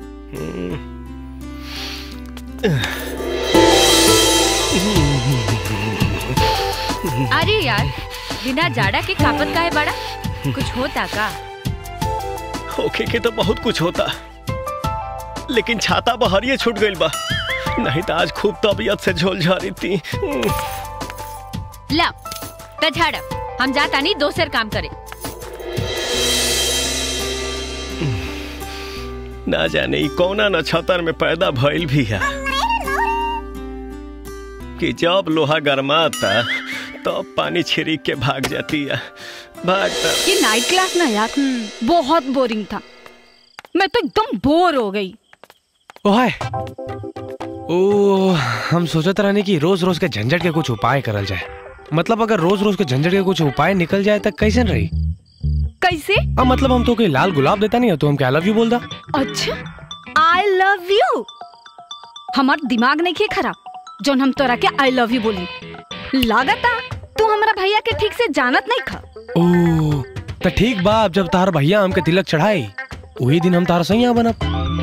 अरे यार बिना जाड़ा के कापत काहे बड़ा कुछ होता का होके के तो बहुत कुछ होता लेकिन छाता बहरिए छूट गइल बा नहीं तो आज खूब तबीयत से झोल झारी थी ला त झाड़ हम जाता नहीं दोसर काम करे ना जाने ई कौना नक्षत्र में पैदा भइल भी है कि जब लोहा गरमाता तब तो पानी छिड़क के भाग जाती है भागता ये नाइट क्लास ना यार बहुत बोरिंग था मैं तो एकदम बोर हो गई ओए ओ हम सोचत रहने कि रोज रोज के झंझट के कुछ उपाय करल जाए मतलब अगर रोज रोज के झंझट के कुछ उपाय निकल जाए तक कैसे रही कैसे अब मतलब हम तो कोई लाल गुलाब देता नहीं है तो हम क्या आई लव यू बोल दा अच्छा आई लव यू हमार दिमाग नहीं खे खराब जोन हम तोरा के आई लव यू बोली लागता तू हमारा भैया के ठीक से जानत नहीं खा ओ तो ठीक बा अब जब तार भैया हमके तिलक चढ़ाई वही दिन हम तार सैया बनब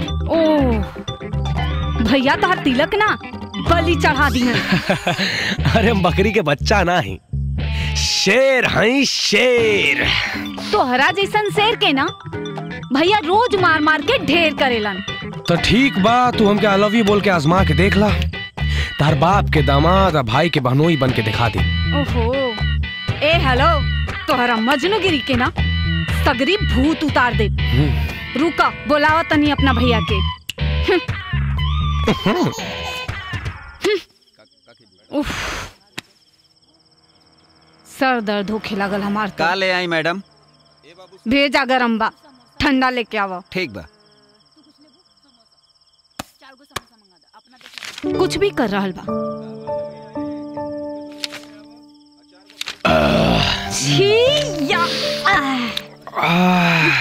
ओ भैया तोहर तिलक ना बलि चढ़ा दी अरे हम बकरी के बच्चा ना ही शेर हैं शेर तोहरा जैसन शेर के ना भैया रोज मार मार के ढेर करेलन तो ठीक बा तू हमके आई लव यू बोल के आजमा के देख ला तार बाप के दामाद और भाई के बहनोई बन के दिखा दे ओहो ए हेलो तोहरा मजनूगिरी के ना सगरी भूत उतार दे रुका बोलावा तनी अपना भैया के उफ सर दर्द होखे लागल हमार तो का ले आई मैडम भेजा गरम बा ठंडा लेके आवा ठीक बा कुछ भी कर रहल बा छी या आह।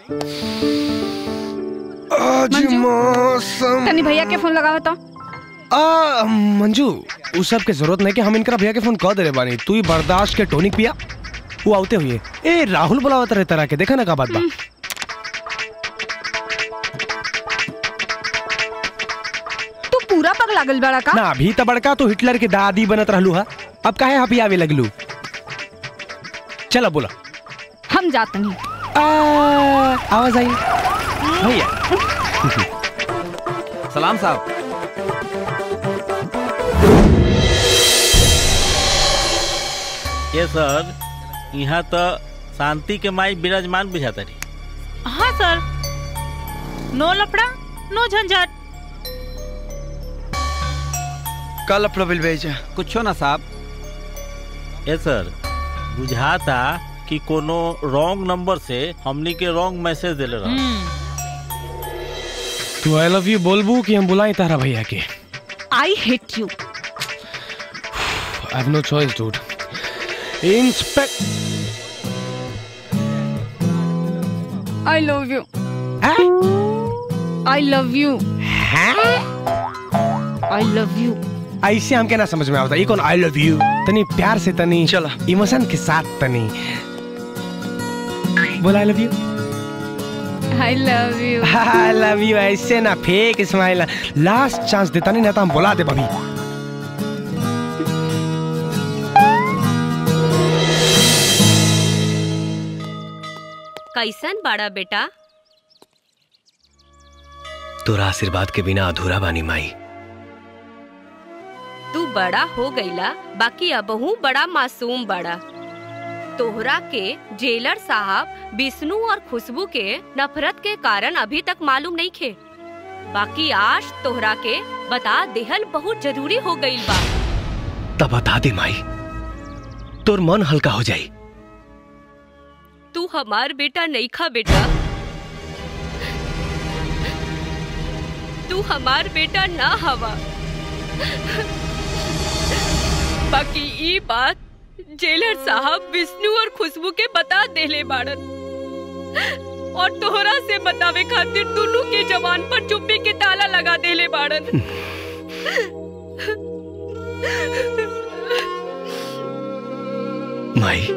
आज मौसम तनी भैया के फोन लगावा तो आ मंजू उस सब के जरूरत नहीं कि हम इनकरा भैया के फोन कह दे रे बानी तू ही बर्दाश्त के टोनिक पिया वो आते हुए ए राहुल बुलावत रहे तरह के देखा ना का बात बा तू पूरा पग लागल बड़ा का ना अभी तो बड़का तो हिटलर के दादी बनत रहलू हा अब काहे हापी आवे लगलू चला बोला हम जात नहीं आवाज आई भैया सलाम साहब ये सर यहाँ तो शांति के माई विराजमान बुझाता रही हाँ सर नो लफड़ा नो झंझट कल अपना बिल भेजा कुछो ना साहब ये सर बुझाता कि कोनो रॉन्ग नंबर से हमनी के रॉन्ग मैसेज दिले रहा तू आई लव यू बोलबू कि हम बुलाई तारा भैया के I hate you I have no choice dude inspect I love you I love you I love you ऐसे हमके ना समझ में आवता ये कौन आई लव यू तनी प्यार से तनी चला इमोशन के साथ तनी बोला I love you I love you I love you ऐसे ना फेक स्माइल लास्ट चांस देता नहीं ना तो हम बुला दे भाभी कैसन बाड़ा बेटा तोरा आशीर्वाद के बिना अधूरा बानी माई तू बड़ा हो गईला बाकी अबहू बड़ा मासूम बड़ा तोहरा के जेलर साहब विष्णु और खुशबू के नफरत के कारण अभी तक मालूम नहीं खे बाकी आज तोहरा के बता देहल बहुत जरूरी हो गईल बा तब बता दे माई तोर मन हल्का हो जाई तू हमार बेटा नहीं खा बेटा तू हमार बेटा ना हवा बाकी ई बात जेलर साहब विष्णु और खुशबू के बता देले बाड़न और तोहरा से बतावे खातिर दोनों के जवान पर चुप्पी के ताला लगा देले बाड़न माई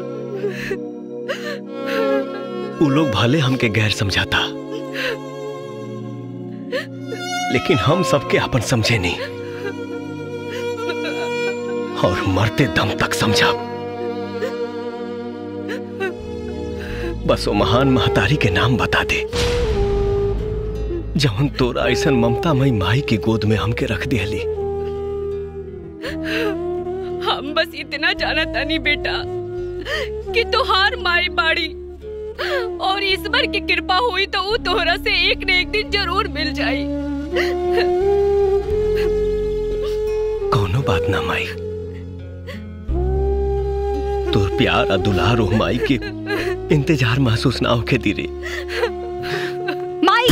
उ लोग भले हमके गैर समझाता लेकिन हम सबके अपन समझे नहीं और मरते दम तक समझा बस वो महान महतारी के नाम बता दे जवन तोरा ऐसन ममता मई माई की गोद में हमके रख दिहली हम बस इतना जाना तानी बेटा कि तोहार माई बाड़ी और ईश्वर की कृपा हुई तो वो तोहरा से एक न एक दिन जरूर मिल जाई कोनो बात ना माई तोर प्यार और दुलार हो माई के इंतजार महसूस ना होके दीरे माई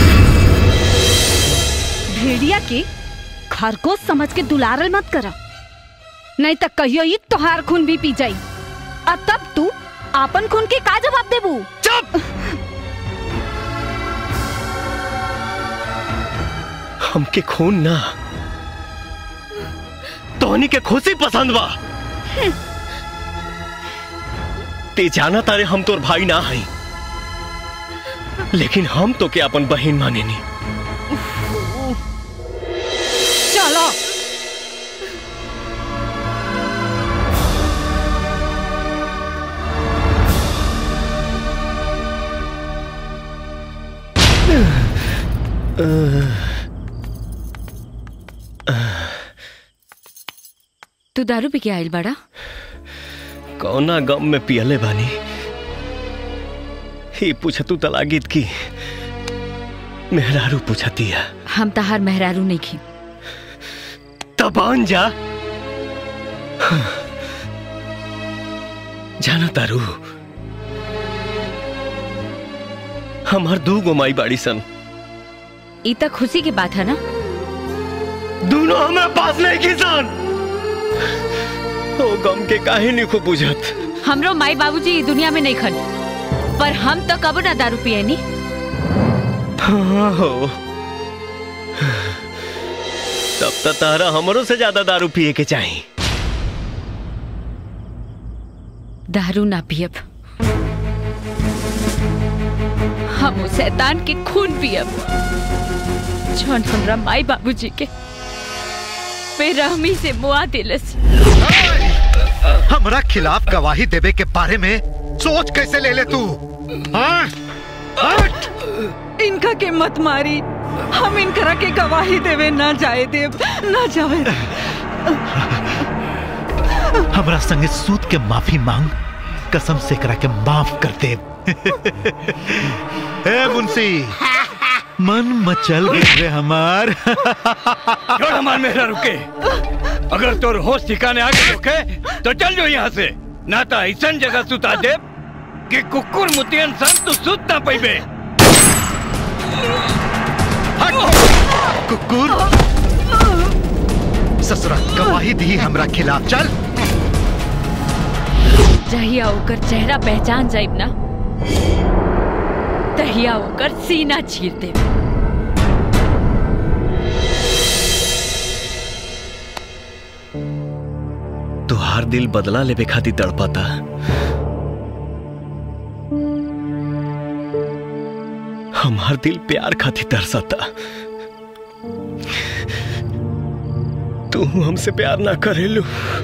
भेड़िया के खरगोश समझ के दुलारल मत करा नहीं तो कहियो ही तोहार खून भी पी जाई और तब तू आपन खून के का जवाब देबू चुप हमके खून ना तोहनी के खुशी पसंद बा ते जाना तारे हम तोर भाई ना हई लेकिन हम तो के अपन बहन माने नी चलो तू दारू पी के आइल बड़ा कौना गम में पियले बानी ही पूछतू तलागीत की मेहरारू पूछती है हम तहार मेहरारू नहीं खी तबान जा जाना तारू हमार दू गो माई बाड़ी सन ई तक खुशी की बात है ना दोनों हमें पास नहीं किसान ओ गम के काहे नहीं खूब बुझत हमरो माई बाबूजी ई दुनिया में नहीं खन पर हम तो कब ना दारू पिए नी हाँ हो तब तो तारा हमरों से ज्यादा दारू पिए के चाहिए दारू ना पियब हम उस शैतान के खून पियब जौन हमरा माई बाबूजी के बेरहमी से मुआ दिलस हमरा खिलाफ गवाही देवे के बारे में सोच कैसे ले ले तू हाँ? हट! इनका के मत मारी हम इनकरा के गवाही देवे ना जाए देव ना जाए हमरा संगे सूद के माफी मांग कसम से करा के माफ कर दे ए मुंशी मन मचल गए रे हमार छोड़ हमार मेहरा रुके अगर तोर होश ठिकाने आगे रुके तो चल जो यहाँ से ना तो ऐसा जगह सुता दे कि कुकुर मुतियन सन तू सुत ना पैबे कुकुर ससुरा गवाही दी हमरा खिलाफ चल जहिया ओकर चेहरा पहचान जाइब ना तहिया ओकर सीना चीर दे तुहार दिल बदला लेवे खातिर तड़पाता हमार दिल प्यार खातिर तरसता तू हमसे प्यार ना करेलू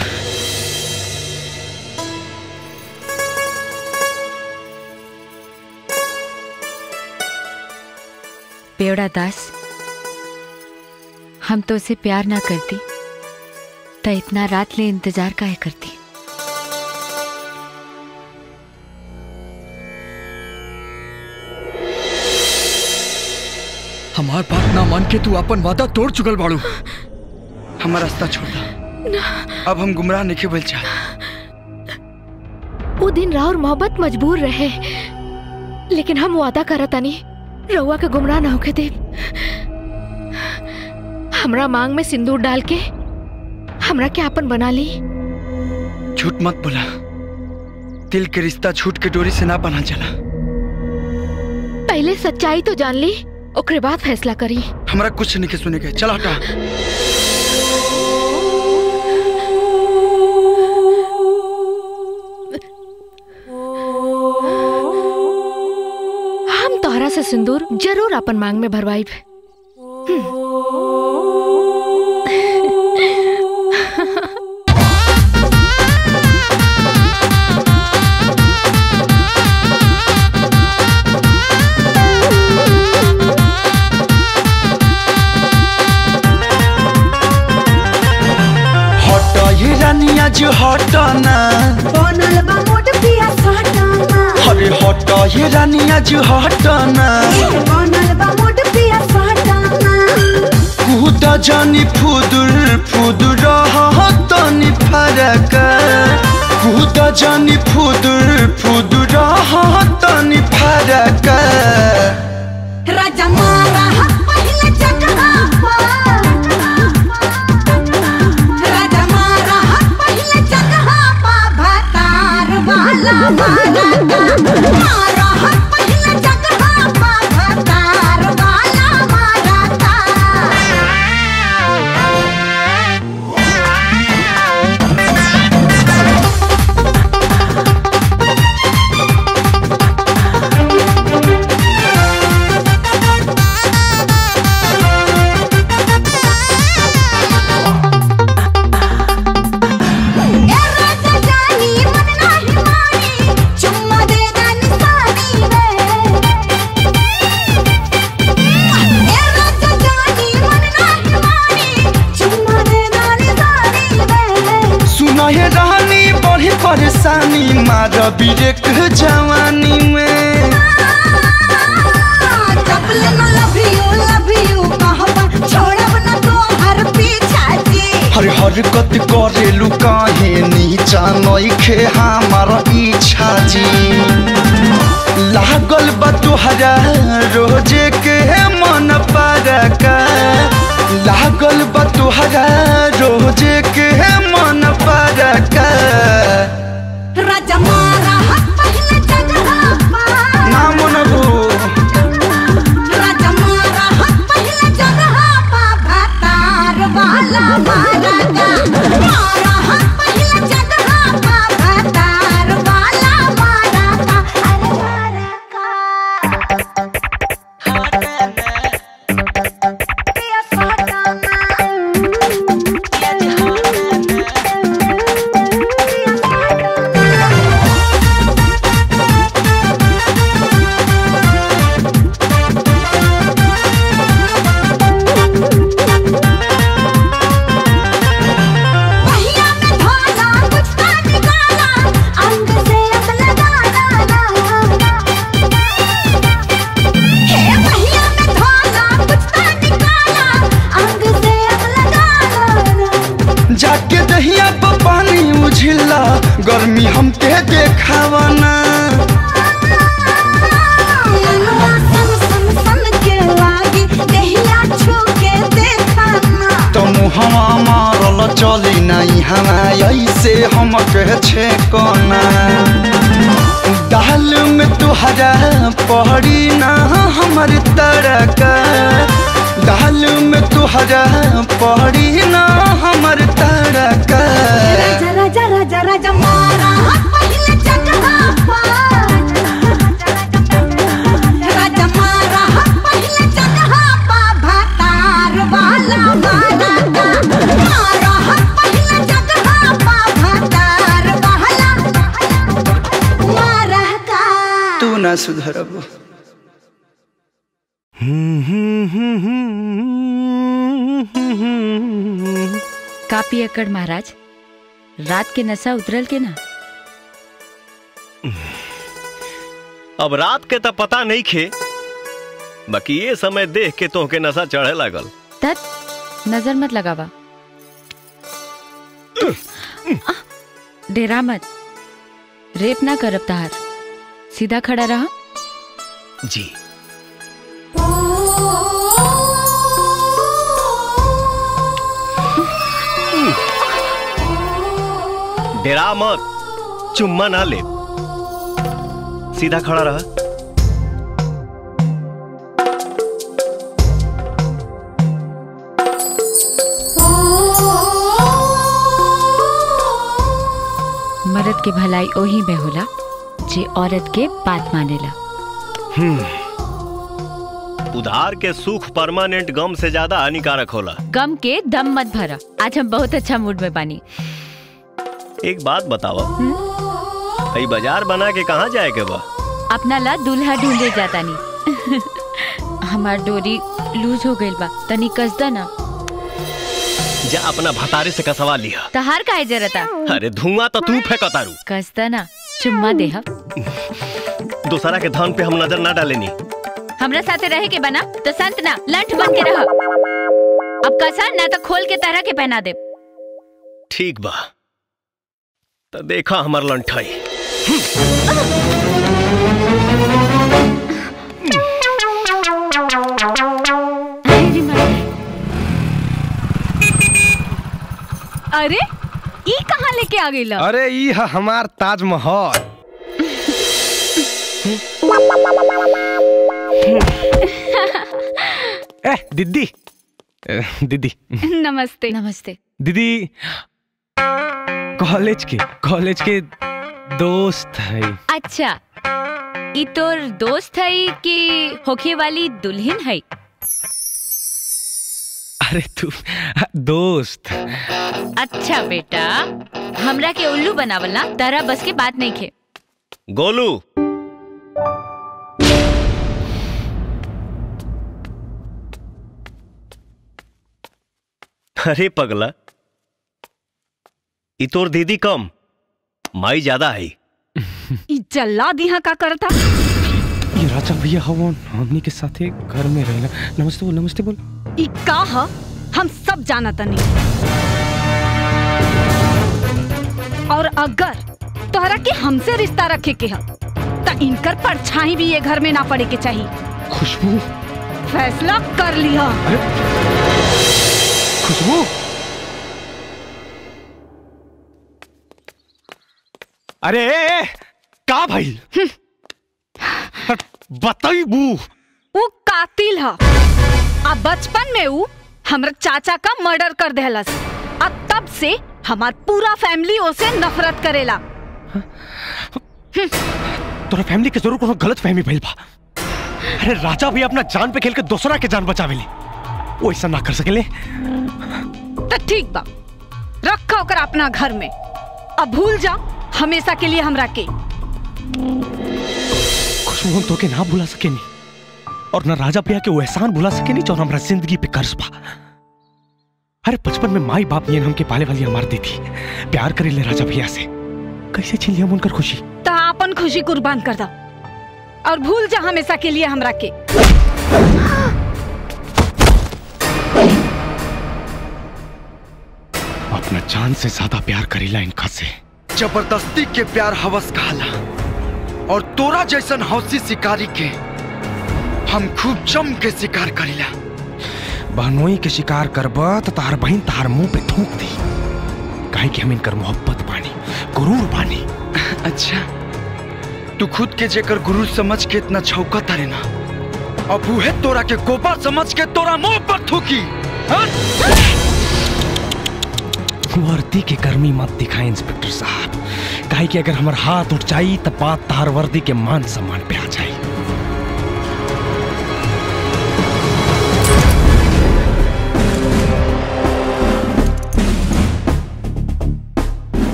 बेवड़ा दास हम तो उसे प्यार ना करती तो इतना रात ले इंतजार काहे करती हमार बात ना मान के तू अपन वादा तोड़ चुकल बाड़ू हमारा रास्ता छोड़ दा अब हम गुमराह नहीं बोल चाह वो दिन राउर मोहब्बत मजबूर रहे लेकिन हम वादा करतानी रउआ के गुमराह ना होके दे हमरा मांग में सिंदूर डाल के हमरा के आपन बना ली झूठ मत बोला दिल के रिश्ता झूठ के डोरी से ना बना चला पहले सच्चाई तो जान ली ओकरे बाद फैसला करी हमरा कुछ नहीं के सुने के चल हटा हम तोहरा से सिंदूर जरूर अपन मांग में भरवाइब हट ये रानिया जो हट ना बनल बा मोट पिया सटाना अरे हट ये रानिया जो हट ना बनल बा मोट पिया सटाना कूद जानी फुदुर फुदुर तनी फरक कूद जानी फुदुर फुदुर तनी फरक राजा मारा हाथ पहले चकरा राजा मारा हाथ पहले चकरा पा भतार वाला मारा मारा हाथ पहले चकरा पा भतार वाला मारा ए राजा जानी मन नाही मानी चुम्मा दे दानी सानी वे ए राजा जानी मन नाही मानी चुम्मा दे दानी सानी वे सुना ये रानी बड़ी परेशानी मार बिरेक जवानी में कपल न लव यू लव यू कहबा छोड़ब न तो हर पीछा जी हर हरकत करेलू काहे नीचा नइखे हमार इच्छा जी लागल बा तुहरा रोजे के मन परक लागल बा तुहरा रोजे के मन परक राजा मारा हाथ पहले चकरा पा ना मनबू राजा मारा हाथ पहले चकरा पा भतार वाला मारा मारा हाथ पहले चकरा पा भतार वाला मारा का अरे मारा पहिया में धोला कुछ ना निकाला अंग से अब लगाना हे पहिया में धोला कुछ ना निकाला अंग से अब लगाना जाके दहिया पर पानी उझिला गर्मी हमके देखावना मनवा सन सन सन के लागी देहिया छू के देखाना तो मुहवा मारल चली नहीं हमा ऐसे हमके छे कोना दाल में तुहरा पड़ी ना हमर तरक दाल में तुहरा पड़ी ना हमर तरक राजा राजा राजा राजा मारा हाथ पहले चकरा पा राजा मारा सुधरब कापी अकड़ महाराज रात के नशा उतरल के ना अब रात के तो पता नहीं खे बाकी ये समय देख के तो के नशा चढ़े लागल तत नजर मत लगावा डेरा मत रेप ना करब तहार सीधा खड़ा रहा जी डेरा मत चुम्मा ना ले सीधा खड़ा रहा मर्द के भलाई ओही में होला जे औरत के बात मानेला उधार के सुख परमानेंट गम से ज्यादा हानिकारक होला गम के दम मत भरा आज हम बहुत अच्छा मूड में बानी एक बात बताओ कई बाजार बना के कहाँ जाए के बा अपना ला दूल्हा ढूंढे जाता नहीं हमार डोरी लूज हो गइल बा तनी कसदा ना जा अपना भतारे से कसवा लिया तहार काहे जरता अरे धुआं तो तू फेंकतारू कसदा ना चुम्मा देहा दूसरा के धन पे हम नजर ना डालेनी हमरा साथे रहे के बना तो संत ना लंठ बन के रह अब कसा ना तो खोल के तरह के पहना दे ठीक बा तो देखा हमार लंठाई अरे ई कहाँ लेके आ गई अरे ई ह हमार ताजमहल ए दीदी ए, दीदी नमस्ते नमस्ते दीदी कॉलेज के कॉलेज के दोस्त है अच्छा ई तोर दोस्त है कि होखे वाली दुल्हन है अरे तू दोस्त अच्छा बेटा हमरा के उल्लू बनावल ना तारा बस के बात नहीं खे गोलू अरे पगला ई तोर दीदी कम माई ज्यादा है ई जल्लाद यहाँ का करता ये राजा भैया हवन हमनी के साथे घर में रहना नमस्ते बोल नमस्ते बोल ई का ह हम सब जाना तनी और अगर तोहरा के हमसे रिश्ता रखे के ह त इनकर परछाई भी ये घर में ना पड़े के चाहिए खुशबू फैसला कर लिया खुशबू अरे ए, ए, का भाई बताई बू वो कातिल ह आ बचपन में वो हमरा चाचा का मर्डर कर देहलस आ तब से हमार पूरा फैमिली ओसे नफरत करेला तोरा फैमिली के जरूर कोनो गलत फहमी भइल बा अरे राजा भी अपना जान पे खेल के दूसरा के जान बचावेले वो ऐसा ना कर सकेले तो ठीक बा रखा ओकर अपना घर में अब भूल जा हमेशा के लिए हमरा के खुशबू हम तोके ना भुला सकेनी और ना राजा भैया के वो एहसान भुला सकेनी जो हमरा जिंदगी पे कर्ज बा अरे बचपन में माई बाप ये हमके पाले वाली हमार दी थी प्यार करे ले राजा भैया से कैसे छीन लिया हम उनकर खुशी तो अपन खुशी कुर्बान कर दो और भूल जा हमेशा के लिए हमरा के अपना जान से ज्यादा प्यार करेला इनका से जबरदस्ती के प्यार हवस कहला और तोरा जैसन हौसी शिकारी के हम खूब जम के शिकार करीला बहनोई के शिकार करबा तो तार बहन तार मुंह पे थूक दी काहे कि हम इनकर मोहब्बत बानी गुरूर बानी अच्छा तू खुद के जेकर गुरु समझ के इतना छौका तारे ना अब उहे तोरा के गोबर समझ के तोरा मुंह पर थूकी हाँ? वर्दी के गर्मी मत दिखाए इंस्पेक्टर साहब काहे कि अगर हमार हाथ उठ जाई तब बात तार वर्दी के मान सम्मान पे आ जाई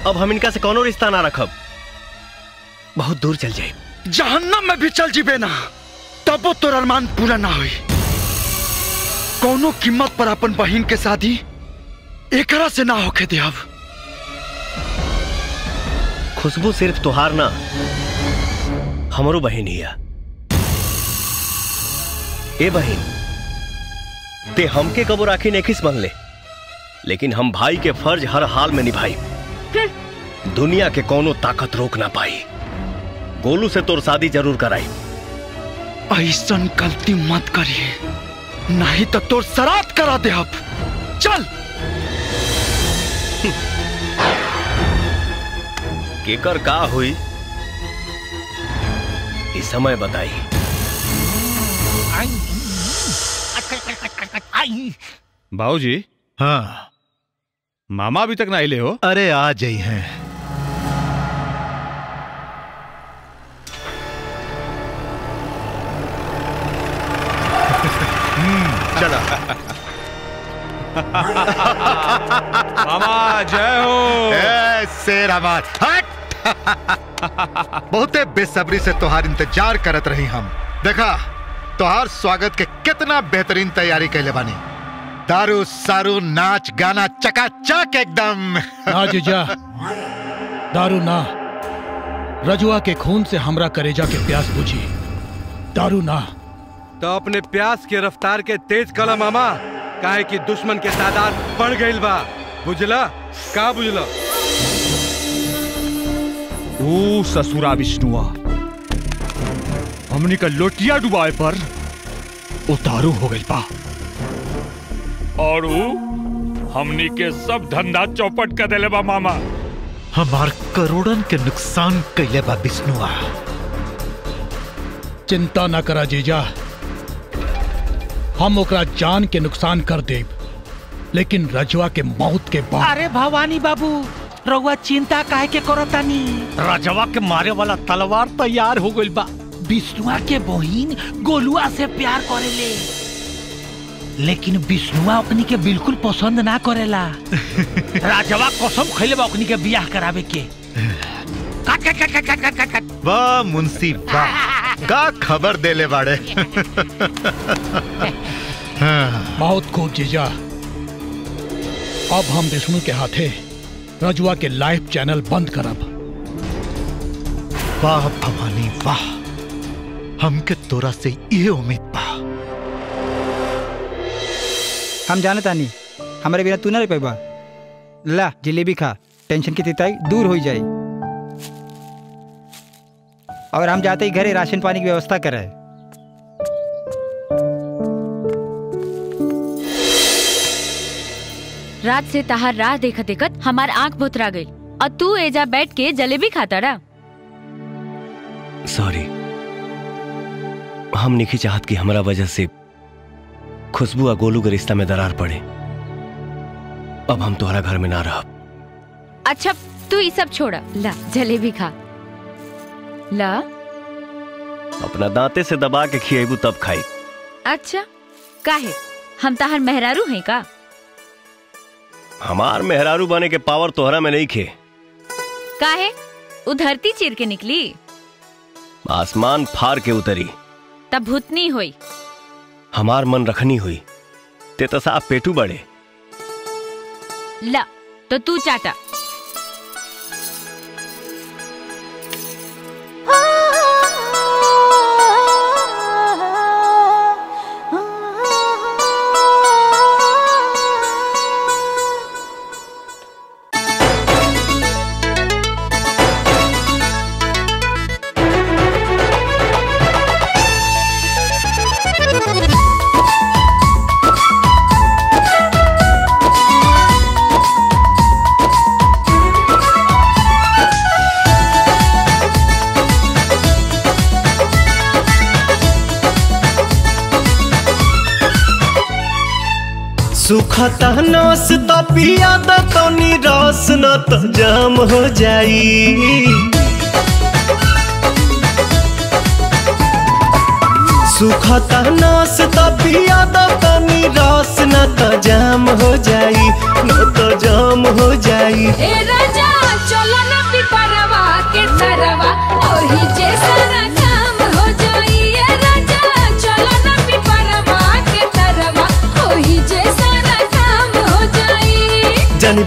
अब हम इनका से कोनो रिश्ता ना रखब बहुत दूर चल जाए जहन्नम में भी चल जीबे ना तबो तोर अरमान पूरा ना होई कोनो कीमत पर अपन बहिन के शादी एकरा से ना होके दे अब खुशबू सिर्फ तुहार ना हमरो बहन ही है ए बहन ते हमके कबो राखी ने किस ले लेकिन हम भाई के फर्ज हर हाल में निभाई दुनिया के कोनो ताकत रोक ना पाई गोलू से तोर शादी जरूर कराई ऐसन गलती मत करिए नहीं तो तोर सरात करा दे अब चल केकर का हुई इस समय बताई बाबूजी हाँ मामा अभी तक ना आइले हो अरे आ जाई हैं चला मामा जय हो ए, शेर आवाज हट बहुते बेसब्री से तोहार इंतजार करत रही हम देखा तोहार स्वागत के कितना बेहतरीन तैयारी कैले बानी दारू सारू नाच गाना चकाचक एकदम ना जीजा दारू ना रजुआ के खून से हमरा करेजा के प्यास बुझी दारू ना तो अपने प्यास के रफ्तार के तेज कला मामा काहे कि दुश्मन के तादाद बढ़ गईल बा बुझला का बुझला ओ ससुरा विष्णुआ हमनी का लोटिया डुबाए पर उतारू हो गई बा और ऊ हमनी के सब धंधा चौपट कर देले बा मामा हमार करोड़न के नुकसान कैले बा विष्णुआ चिंता न करा जीजा हम ओकरा जान के नुकसान कर देब लेकिन रजुआ के मौत के बाद अरे भवानी बाबू रउआ चिंता काहे के करतानी रजवा के मारे वाला तलवार तैयार हो गइल बा विष्णुआ के बहिन गोलुआ से प्यार करेले लेकिन विष्णुआ ओकनी के बिल्कुल पसंद ना करेला राजवा कसम खइले बा ओकनी के बियाह करावे के काट काट काट काट काट काट काट वाह मुंशी वाह का खबर देले बाड़े हाँ, बहुत खूब जीजा अब हम विष्णु के हाथे रजुआ के लाइव चैनल बंद करब वाह भवानी वाह हमके तोरा से ये उम्मीद बा हम जाने तानी हमारे बिना तू ना रह पैबा ला जलेबी खा टेंशन की तिताई दूर हो जाए और हम जाते ही घरे राशन पानी की व्यवस्था करे रात से तहार राह देखत देखत हमार आंख भुतरा गई और तू एजा बैठ के जलेबी खाता रहा सॉरी हम नहीं चाहत कि हमारा वजह से खुशबू और गोलू के रिश्ता में दरार पड़े अब हम तुम्हारा घर में ना रह अच्छा तू ये सब छोड़ा ला जलेबी खा ला अपना दांते से दबा के खिएबू तब खाई अच्छा काहे हम तहार मेहरारू हैं का हमार मेहरारू बने के पावर तोहरा में नहीं खे काहे उ धरती चीर के निकली आसमान फार के उतरी तब भूतनी हुई हमार मन रखनी हुई ते तो साफ पेटू बड़े ला तो तू चाटा सुखता नस त पिया द तनी रस न त जाम हो जाई सुखता नस त पिया द तनी रस न त जाम हो जाई न त जाम हो जाई ए राजा चल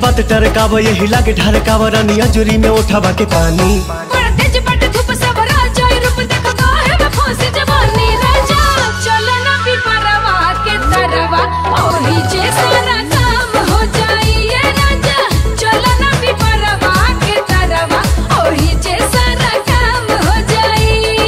बात टरकाव यही लागे ढरकाव रानिया जुरी में उठावा के पानी बड़ा तेज बट धूप सब राजा रूप देख काहे में फंसी जवानी राजा चलो ना पिपरवा के तरवा ओही जे सारा काम हो जाई ये राजा चलो ना पिपरवा के तरवा ओही जे सारा काम हो जाई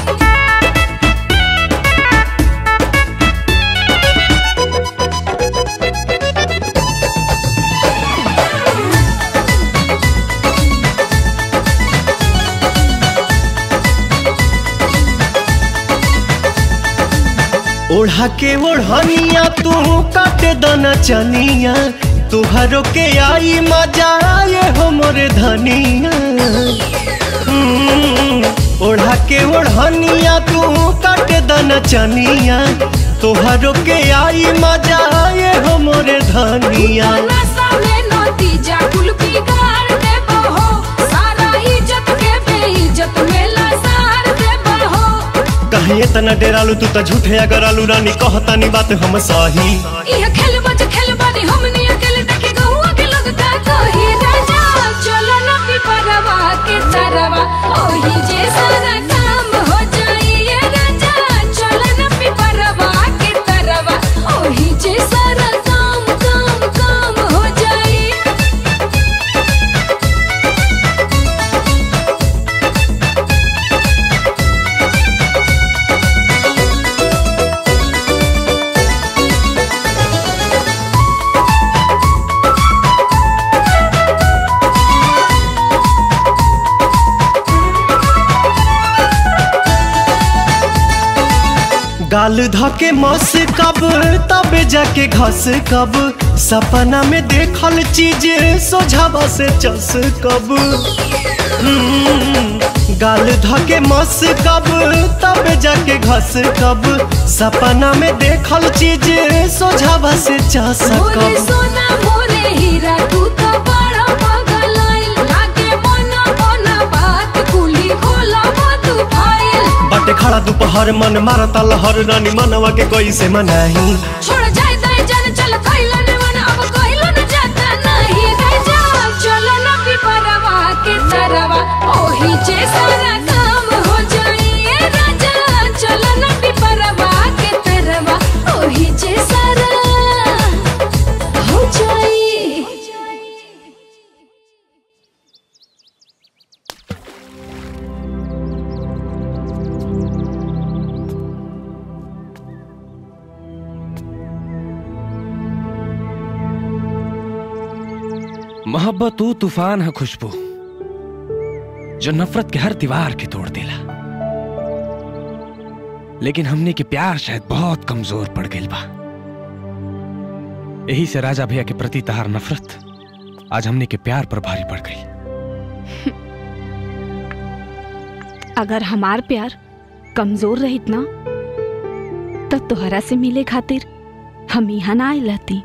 ओढ़ा के ओढ़निया तू काटे दना चनिया तुहरो के आई मजा आए हो मोरे धनिया हम्म, ओढ़ा के ओढ़निया तू काटे दना चनिया तुहरो के आई मजा आए हो मोरे धनिया नशा में नतीजा कुल बिगाड़ दे बहो सारा इज्जत के बेइज्जत में लसार दे बहो कहीं इतना डेरालू तू तो झूठे अगर आलू रानी कहतानी बात हम सही यह खेल बज खेल बानी हमनी अकेले देखे गहुआ के लोग का कही राजा चलो ना पिपरवा के तरवा ओही जे सारा काम हो जाई ये राजा चलो ना पिपरवा के तरवा ओही जे सारा काम काम काम हो जाई गाल धके मस कब तबे जाके घस कब सपना में देखल चीज सोझावा से चस कब हम्म, गाल धके मस कब तबे जाके घस कब सपना में देखल चीज सोझावा से चस मोरे कब सोना मोरे हीरा तू तो बड़ा पागल आइल लागे मना मना बात कुली खोला मत फाइल बटे खड़ा दोपहर मन मारता लहर रानी मनवा के कैसे मनाही छोड़ जाए दाई जान चल खइलो ने मन अब कइलो न जाता नहीं राजा चलो न पिपरवा के तरवा ओही जे सारा काम हो जाई ए राजा चलो न पिपरवा के तरवा ओही जे सारा हो जाई मोहब्बत तू तूफान है खुशबू जो नफरत के हर दीवार के तोड़ देला लेकिन हमने के प्यार शायद बहुत कमजोर पड़ गई बा यही से राजा भैया के प्रति तहार नफरत आज हमने के प्यार पर भारी पड़ गई अगर हमार प्यार कमजोर रहित ना तब तोहरा से मिले खातिर हम यहाँ ना आए रहती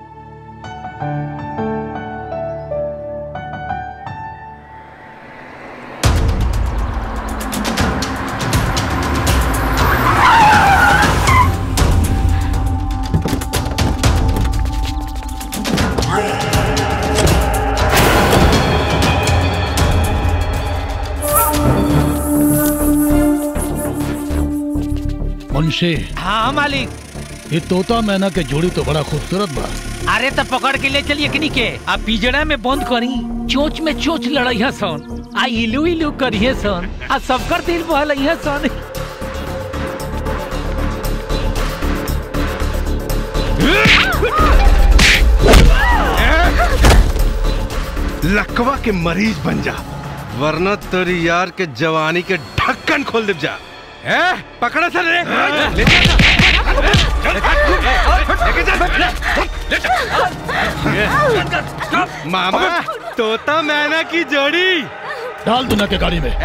मुंशी हाँ मालिक ये तोता मैना के जोड़ी तो बड़ा खूबसूरत बा अरे तो पकड़ के ले चलिए कनी के आ पिजड़ा में बंद करी चोच में चोच लड़ैया सन आ इलू इलू करिए सन आ सबकर दिल बहलैया सन लकवा के मरीज बन जा वरना तेरी यार के जवानी के ढक्कन खोल दे जा ए पकड़ा सर रे ले जा मामा तोता मैना की जोड़ी डाल दूना के गाड़ी में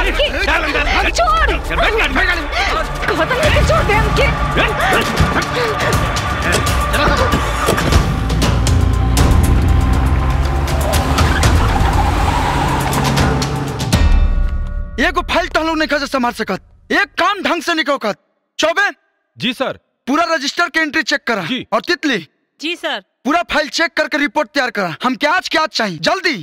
एगो फाइल तहलो नहीं खा संभाल सकत एक काम ढंग से निकल चौबे जी सर पूरा रजिस्टर के एंट्री चेक करा और तितली जी सर पूरा फाइल चेक करके रिपोर्ट तैयार करा हम क्या आज क्या आज चाहिए जल्दी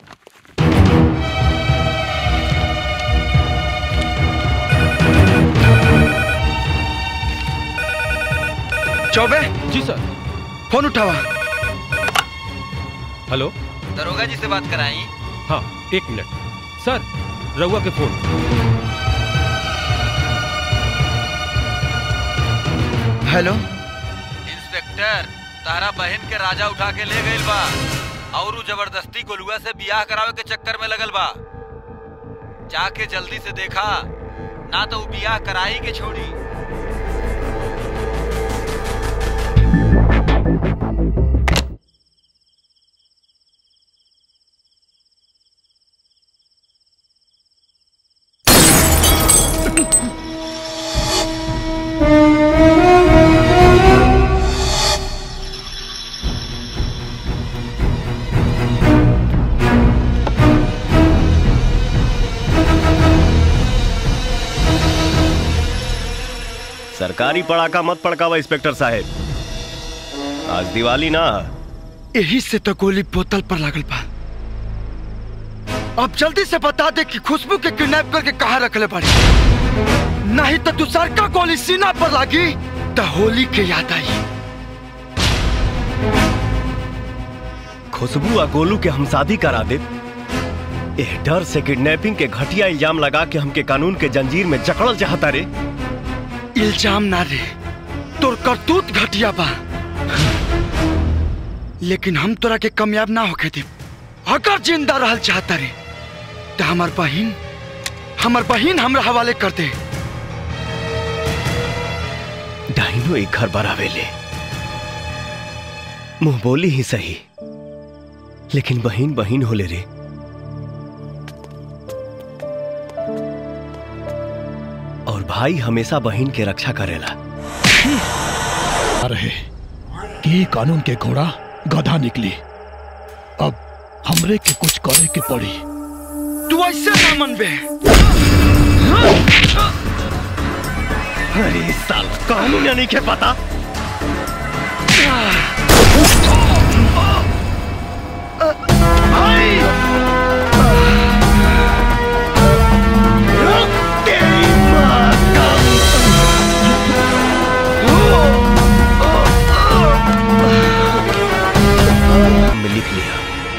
चौबे जी सर फोन उठावा हेलो दरोगा जी से बात कराई हाँ एक मिनट सर रउआ के फोन हेलो इंस्पेक्टर तारा बहन के राजा उठा के ले गइल बा और उ जबरदस्ती गोलुआ से बियाह करावे के चक्कर में लगल बा जाके जल्दी से देखा ना तो उ बियाह कराई के छोड़ी सरकारी पड़ाका मत पड़कावा इंस्पेक्टर साहब आज दिवाली ना यही से तो गोली बोतल पर लागल बा अब जल्दी से बता दे कि खुशबू के किडनैप करके कहा रखले पड़े नहीं तो दूसर का गोली सीना पर लागी तो होली के याद आई खुशबू आ गोलू के हम शादी करा दे एह डर से किडनैपिंग के घटिया इल्जाम लगा के हमके कानून के जंजीर में जकड़ल चाहता रे इल्जाम ना रे तोर करतूत घटिया बा लेकिन हम तोरा के कामयाब ना होके दे अगर जिंदा रहल चाहता रे तो हमार बहिन हमार बहिन हमरा हवाले कर दे डाइनो एक घर बरावेले मुंह बोली ही सही लेकिन बहिन बहिन होले रे और भाई हमेशा बहिन के रक्षा करेला आ रहे कि कानून के घोड़ा गधा निकली अब हमरे के कुछ करे के पड़ी तू ऐसे ना मनबे अरे साल कानून नहीं के पता में लिख लिया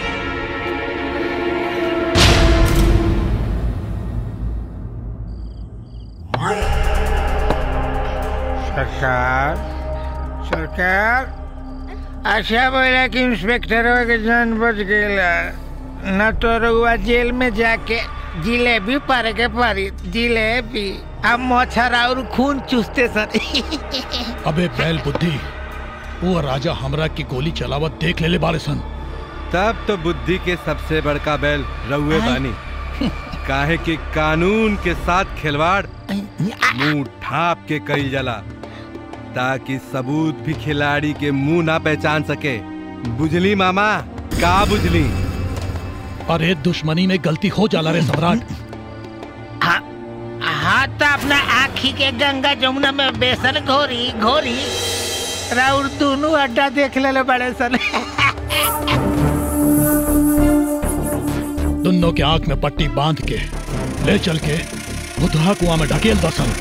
सरकार सरकार अच्छा बोला कि इंस्पेक्टर के जान बच गया न तो रउआ जेल में जाके जिलेबी पारे के पारी जिलेबी अब मच्छर और खून चूसते सन अबे बैल बुद्धि वो राजा हमरा की गोली चलावत देख ले ले बारे सन तब तो बुद्धि के सबसे बड़का बैल रउए बानी काहे कि कानून के साथ खिलवाड़ मुंह ढाप के कईल जाला ताकि सबूत भी खिलाड़ी के मुंह ना पहचान सके बुझली मामा का बुझली अरे दुश्मनी में गलती हो जाला रे सम्राट हाँ हाँ तो अपना आखी के गंगा जमुना में बेसन घोरी घोरी राउर दोनों अड्डा देख ले बड़े सन दोनों के आंख में पट्टी बांध के ले चल के बुधहा कुआं में ढकेल दसन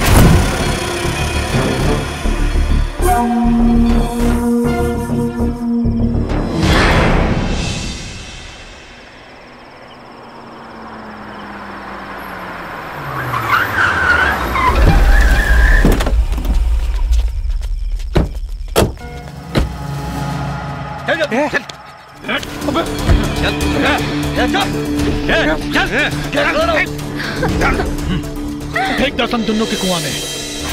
फेंक दसन दोनों के कुआं में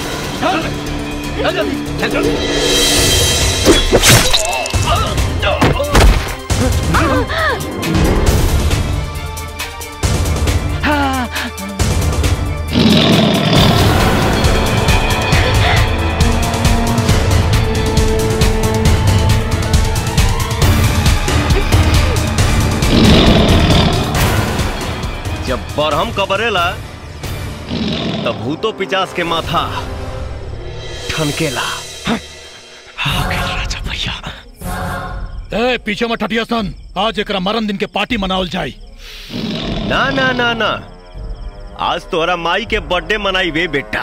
जब बरहम कबरेला तब भूतो पिचास के माथा ठनकेला राजा भैया ए पीछे मत हटिया सन आज एक मरण दिन के पार्टी मनावल जाई ना ना ना ना आज तोरा माई के बर्थडे मनाई वे बेटा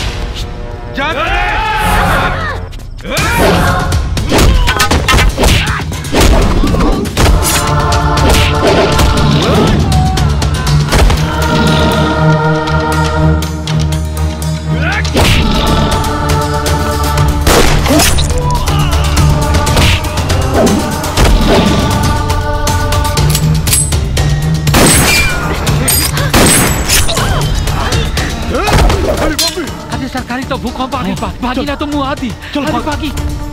अरे सरकारी तो भूकंप आ गई बा भागी ना तो मुंह आती अरे भागी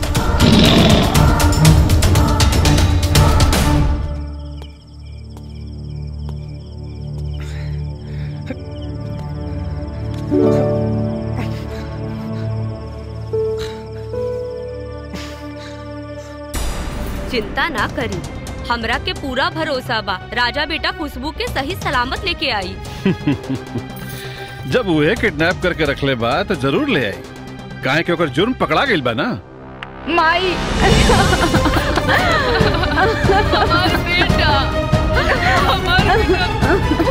चिंता ना करी हमरा के पूरा भरोसा बा राजा बेटा खुशबू के सही सलामत लेके आई जब उहे किडनैप करके रखले बा तो जरूर ले आई काहे के ओकर जुर्म पकड़ा गइल बा ना माई हमार बेटा हमार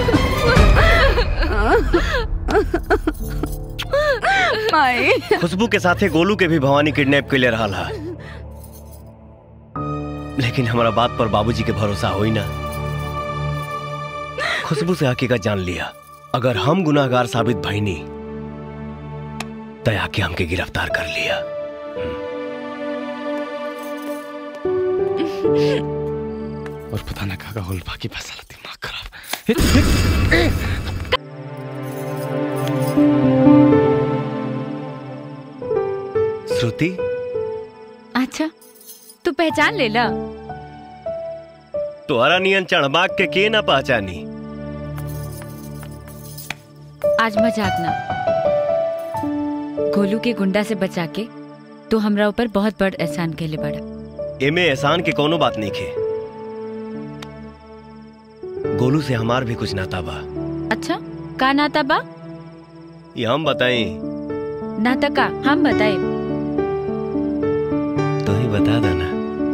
माई खुशबू के साथे गोलू के भी भवानी किडनैप के ले रहा है लेकिन हमारा बात पर बाबूजी के भरोसा होई ना खुशबू से हकीकत जान लिया अगर हम गुनाहगार साबित भईनी तय आके हमके गिरफ्तार कर लिया और पता ना का होल बाकी फैसला दिमाग खराब श्रुति अच्छा तू पहचान ले ला तोहरा नियन चढ़बाग के के ना पहचानी आज मजाक ना गोलू के गुंडा से बचा के तो हमरा ऊपर बहुत बड़ एहसान केले बड़ा एमे एहसान के कोनो बात नहीं खे गोलू से हमार भी कुछ नाता बा अच्छा का नाता बा ये हम बताई नाता का हम बताए तो ही बता देना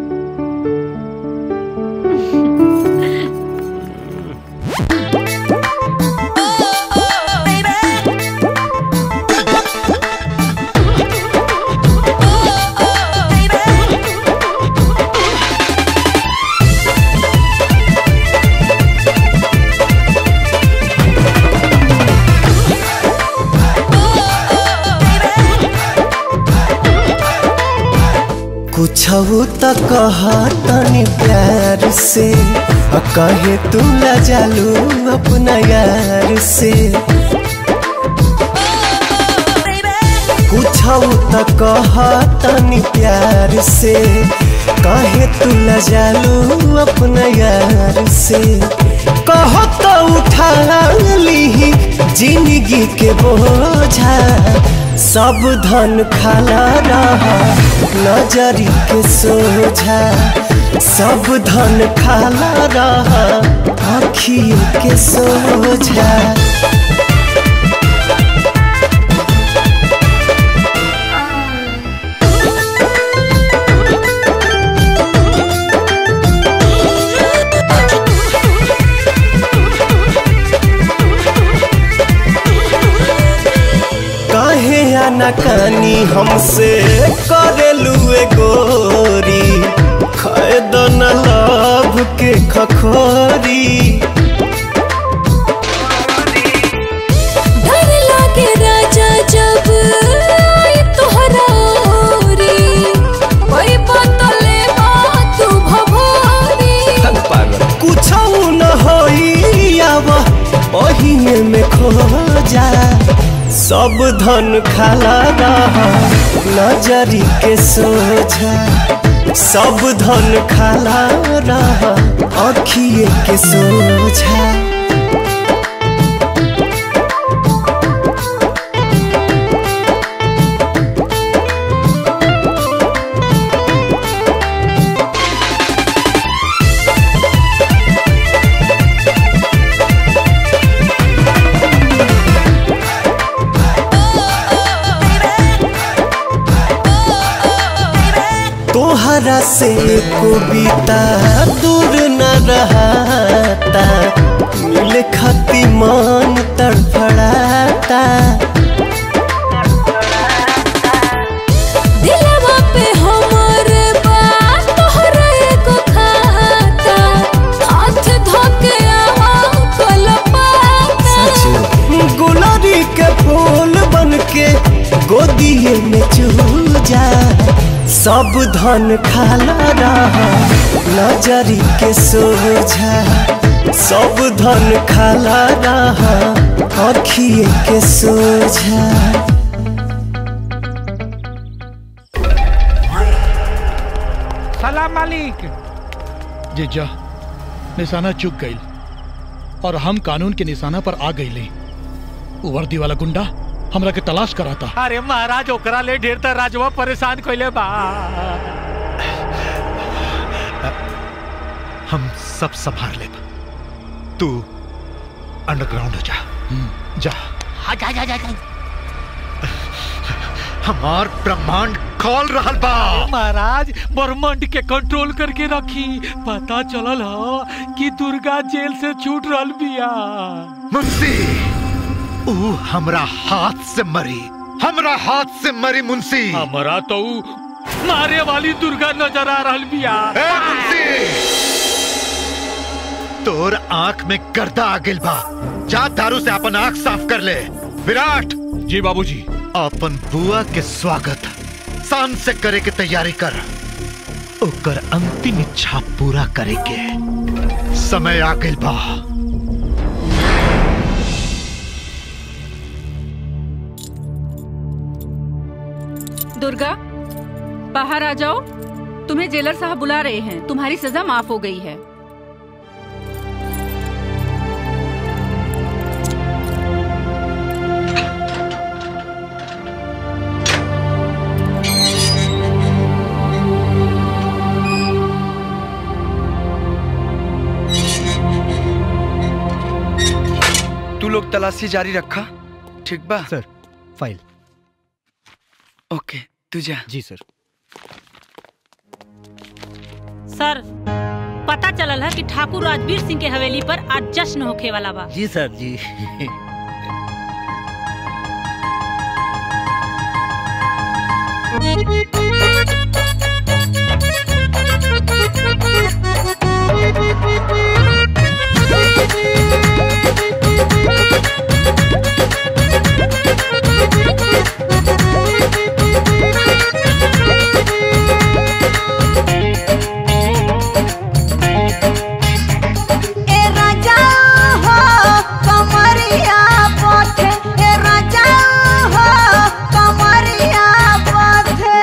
कुछ त कहा तनी प्यार से आ कहे तू लजालू अपना यार से कुछ त कहा तनी प्यार से कहे तू लजालू अपना यार से कहो तो उठा ली जिंदगी के बोझा सब धन खाला रहा नजरी के सोझा सब धन खाला रहा आखियों के सोझा काहे आनाकानी हमसे करेलू ए गोरी खैदन लाभ के खखोरी डर लागे राजा जब आई तोहरा ओरी कोई बतले बात भभोरी कुछ न होई आव ओहिए में खो जा सब धन खाला रहा नजरी के सोझा सब धन खाला रहा अखिए के सोझा तोहरा से कविता दूर न रहता मिले खाती मन तड़फड़ाता दिलवा पे हमर बात तोहरा एगो खाता हाथ धोके आवा कलपाता गुलारी के फूल बन के गोदिए में चूजा सब धन खाला रहा नजरी के सोझा सब धन खाला रहा अखिए के सोझा सलाम मालिक जीजा निशाना चुक गई और हम कानून के निशाना पर आ गई वो वर्दी वाला गुंडा हमरा के तलाश कराता अरे महाराज ओकरा ले ढेर तर राजवा परेशान कइले बा हम सब संभाल ले तू अंडरग्राउंड हो जा जा हाँ जा जा जा जा हमार ब्रह्मांड खोल रहल बा महाराज ब्रह्मांड के कंट्रोल करके रखी पता चलल ह कि दुर्गा जेल से छूट रहल बिया मुंशी ऊ हमरा हाथ से मरी हमरा हाथ से मरी मुंशी हमरा तो ऊ मारे वाली दुर्गा नजर आ रहल बिया तोर आंख में गर्दा आ गेल बा जा दारू से अपन आंख साफ कर ले विराट जी बाबूजी अपन बुआ के स्वागत शान से करे के तैयारी कर ओकर अंतिम इच्छा पूरा करे के समय आ गेल बा दुर्गा बाहर आ जाओ तुम्हें जेलर साहब बुला रहे हैं तुम्हारी सजा माफ हो गई है तू लोग तलाशी जारी रखा ठीक बा सर फाइल ओके तू जा जी सर सर पता चलल है कि ठाकुर राजवीर सिंह के हवेली पर आज जश्न होखे वाला बा जी सर जी ए राजा हो कमरिया पथे ए राजा हो कमरिया पथे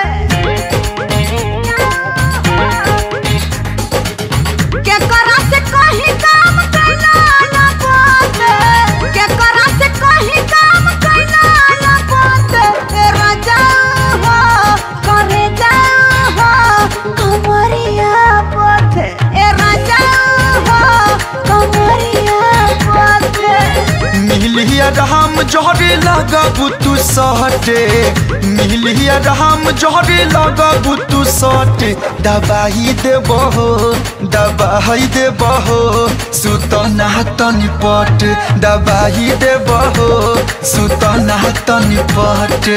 के करा से कहीं काम कैला ना पथे के करा से कहीं काम कैला ना पथे ए राजा हो करे जा हो कमरिया पथे ए राजा हो कमरिया पथे मिलिया राम जहरे लगबू तू सहटे मिलिया राम जहरे लगबू तू सहटे दबाई देबो दबाई देबो सुतना तनी पट दबाई देबो सुतना तनी पट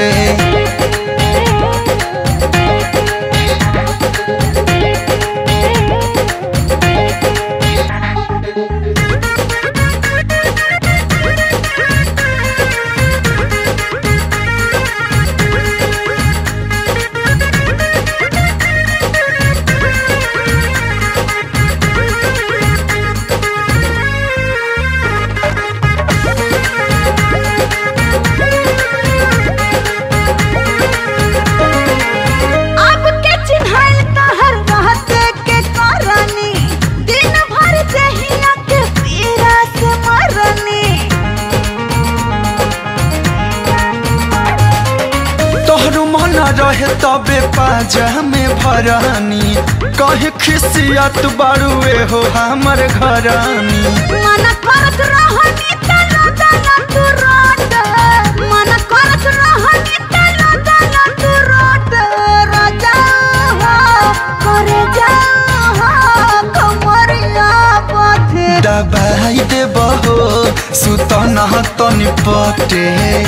अब के चिन्हल तहर रहते के करनी दिन भर जहिया के पीरा से मरनी तोहर मन रहे तबे पाजा में भरानी कहे खिसियत बारुए हो हमर घरानी मन करत रहनी तलो तलो तू रोट मन करत रहनी तलो तलो तू रोट राजा हो पटे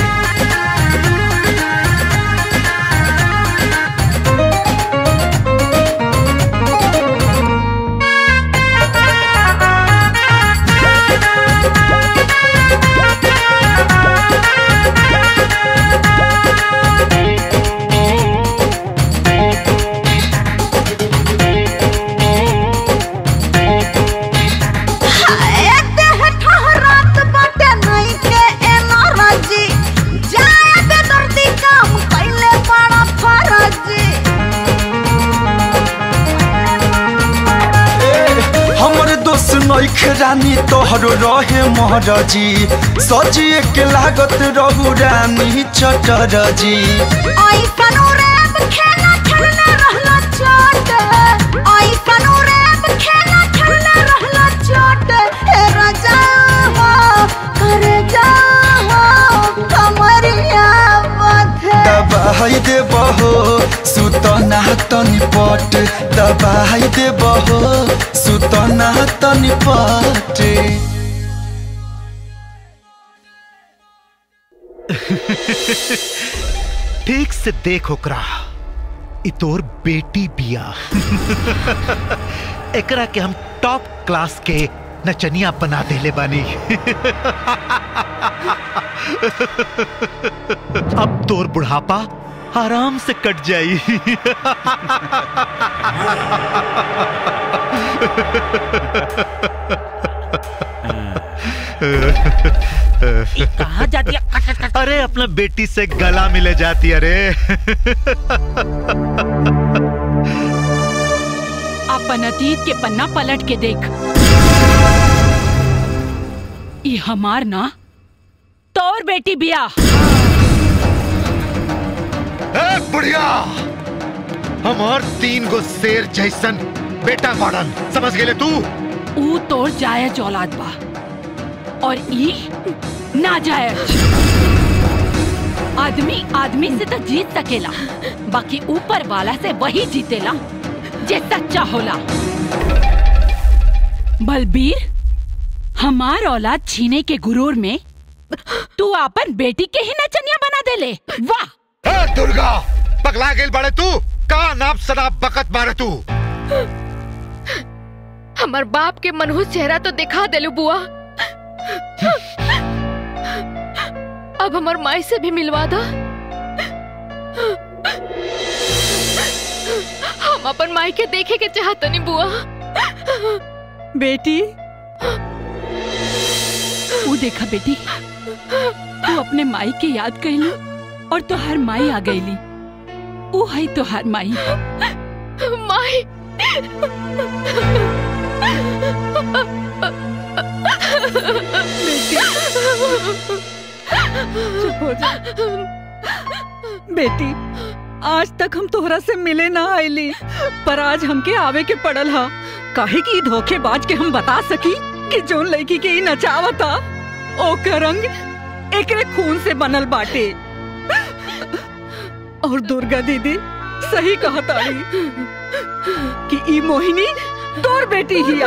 हमर दोस्त नैख रानी तोहरो रहे महरजी सजिए के लागत रहू रानी चटरजी दबाई दे बहो सुतना तनी पट दबाई दे बहो सुतना तनी पट ठीक से देख ओकरा इ तोर बेटी बिया एकरा के हम टॉप क्लास के नचनिया बना देले बानी अब तोर बुढ़ापा आराम से कट जाई कहाँ जाती है अरे अपना बेटी से गला मिले जाती अरे अपन अतीत के पन्ना पलट के देख ई हमार ना तोर बेटी बिया ए बुढ़िया हमार तीन गो शेर जैसन बेटा मॉडल समझ गेले तू ऊ तोर जायज औलाद बा और ई ना जायज आदमी आदमी से तो जीत सकेला बाकी ऊपर वाला से वही जीतेला जे सच्चा होला बलबीर हमार औलाद छीने के गुरूर में तू अपन बेटी के ही नचनिया बना देले वाह ए दुर्गा पगला गेल बड़े तू का नाप शराब बकत मारे तू हमार बाप के मनहूस चेहरा तो दिखा देलू बुआ अब हमार माई से भी मिलवा दो हम अपन माई के देखे के चाहतनी बुआ बेटी वो देखा बेटी तू अपने माई के याद कैली और तोहार माई आ गईली वो है तोहार माई माई चुप हो जा बेटी आज तक हम तोहरा से मिले ना आईली पर आज हमके आवे के पड़ल हा काहे की धोखेबाज के हम बता सकी कि जोन लड़की के ई नचावता ओकर रंग एकरे खून से बनल बाटे और दुर्गा दीदी सही कहताड़ी कि ई मोहिनी तोर बेटी हिया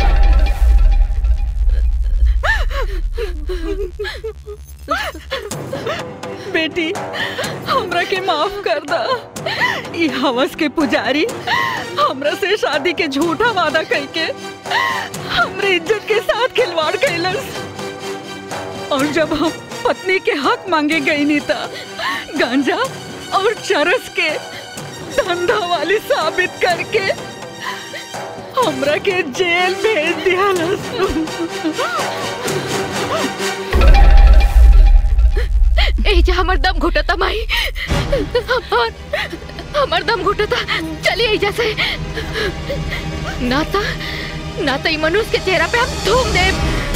बेटी हमरा के माफ कर दा ई हवस के पुजारी हमरा से शादी के झूठा वादा करके हमरे इज्जत के साथ खिलवाड़ कैलस और जब हम पत्नी के हक मांगे गई नीता गांजा और चरस के धंधा वाली साबित करके हमरा के जेल भेज दिया एजा हमर दम घुटता माई हमर हमर दम घुटता चलिए एजा से नाता नाता ई मनुष्य के चेहरा पे हम थूम दे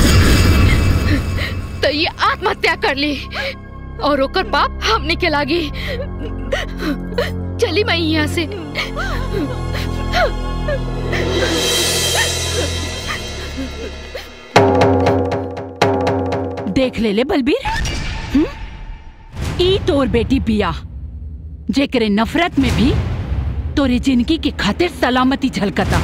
तो ये आत्महत्या कर ली और ओकर पाप हमने के लागी चली मैं यहाँ से देख ले ले बलबीर हम्म? ई तोर बेटी बिया जेकरे नफरत में भी तोरी जिंदगी के खातिर सलामती झलकता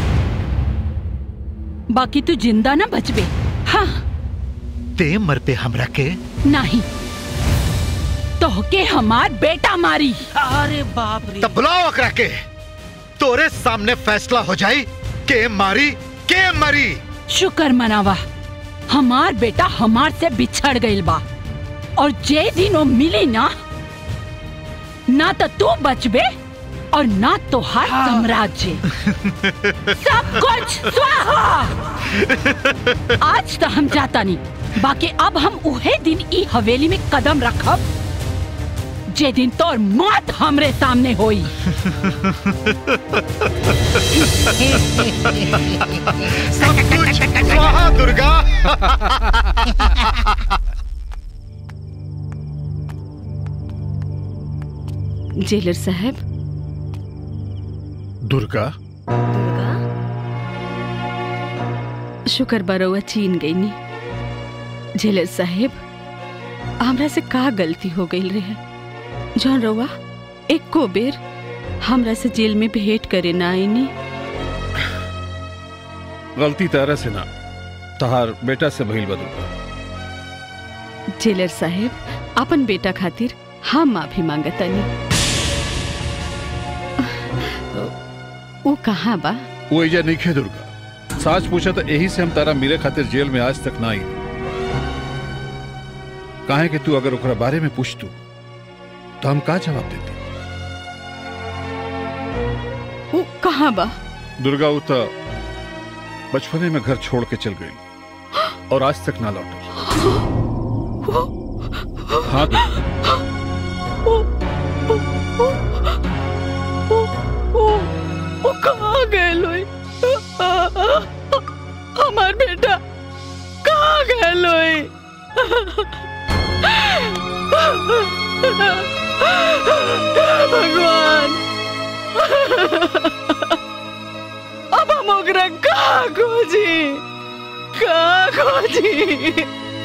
बाकी तू जिंदा ना बचबे हाँ ते मर पे हमरा के नहीं तोहके हमार बेटा मारी अरे बाप रे तब बुलाओ अकरा के तोरे सामने फैसला हो जाई के मारी के मरी शुक्र मनावा हमार बेटा हमार से बिछड़ गइल बा और जे दिन वो मिली ना ना तो तू बचबे और ना तोहार साम्राज्य सब कुछ स्वाहा आज तो हम जाता नहीं बाकी अब हम उहे दिन ई हवेली में कदम रखब जे दिन तोर मौत हमरे सामने होई सब कुछ स्वाहा दुर्गा जेलर साहब दुर्गा शुक्र बरौआ चीन गई नी जेलर साहेब हमरा से का गलती हो गई रहे जौन रउआ एको बेर हमरा से जेल में भेंट करे ना आईनी गलती तारा से ना तहार बेटा से भइल बा दुर्गा जेलर साहेब अपन बेटा खातिर हम माफी मांगतानी वो कहाँ बा वो एजा नहीं खे दुर्गा साच पूछा तो यही से हम तारा मिले खातिर जेल में आज तक ना आई काहे कि तू अगर ओकरा बारे में पूछ तू तो हम का जवाब देती वो कहाँ बा दुर्गा वो तो बचपने में घर छोड़ के चल गई और आज तक ना लौटी हाँ दुर्गा वो कहाँ गए लोई हमार बेटा कहाँ गए लोई भगवान अब हम ओकरा कहाँ खोजी कहाँ खोजी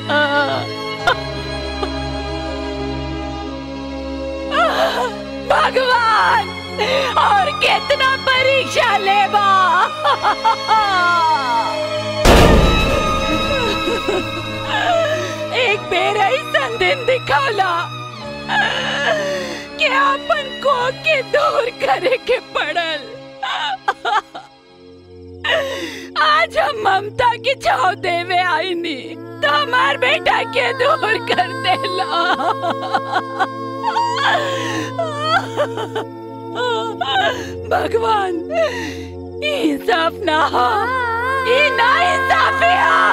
भगवान और कितना परीक्षा लेबा एक बेर ऐसा दिन दिखाला कि अपन को के दूर करे के पड़ल आज हम ममता की छाव देवे आईनी तो हमार बेटा के दूर कर देला भगवान इंसाफ ना हो ये ना इंसाफी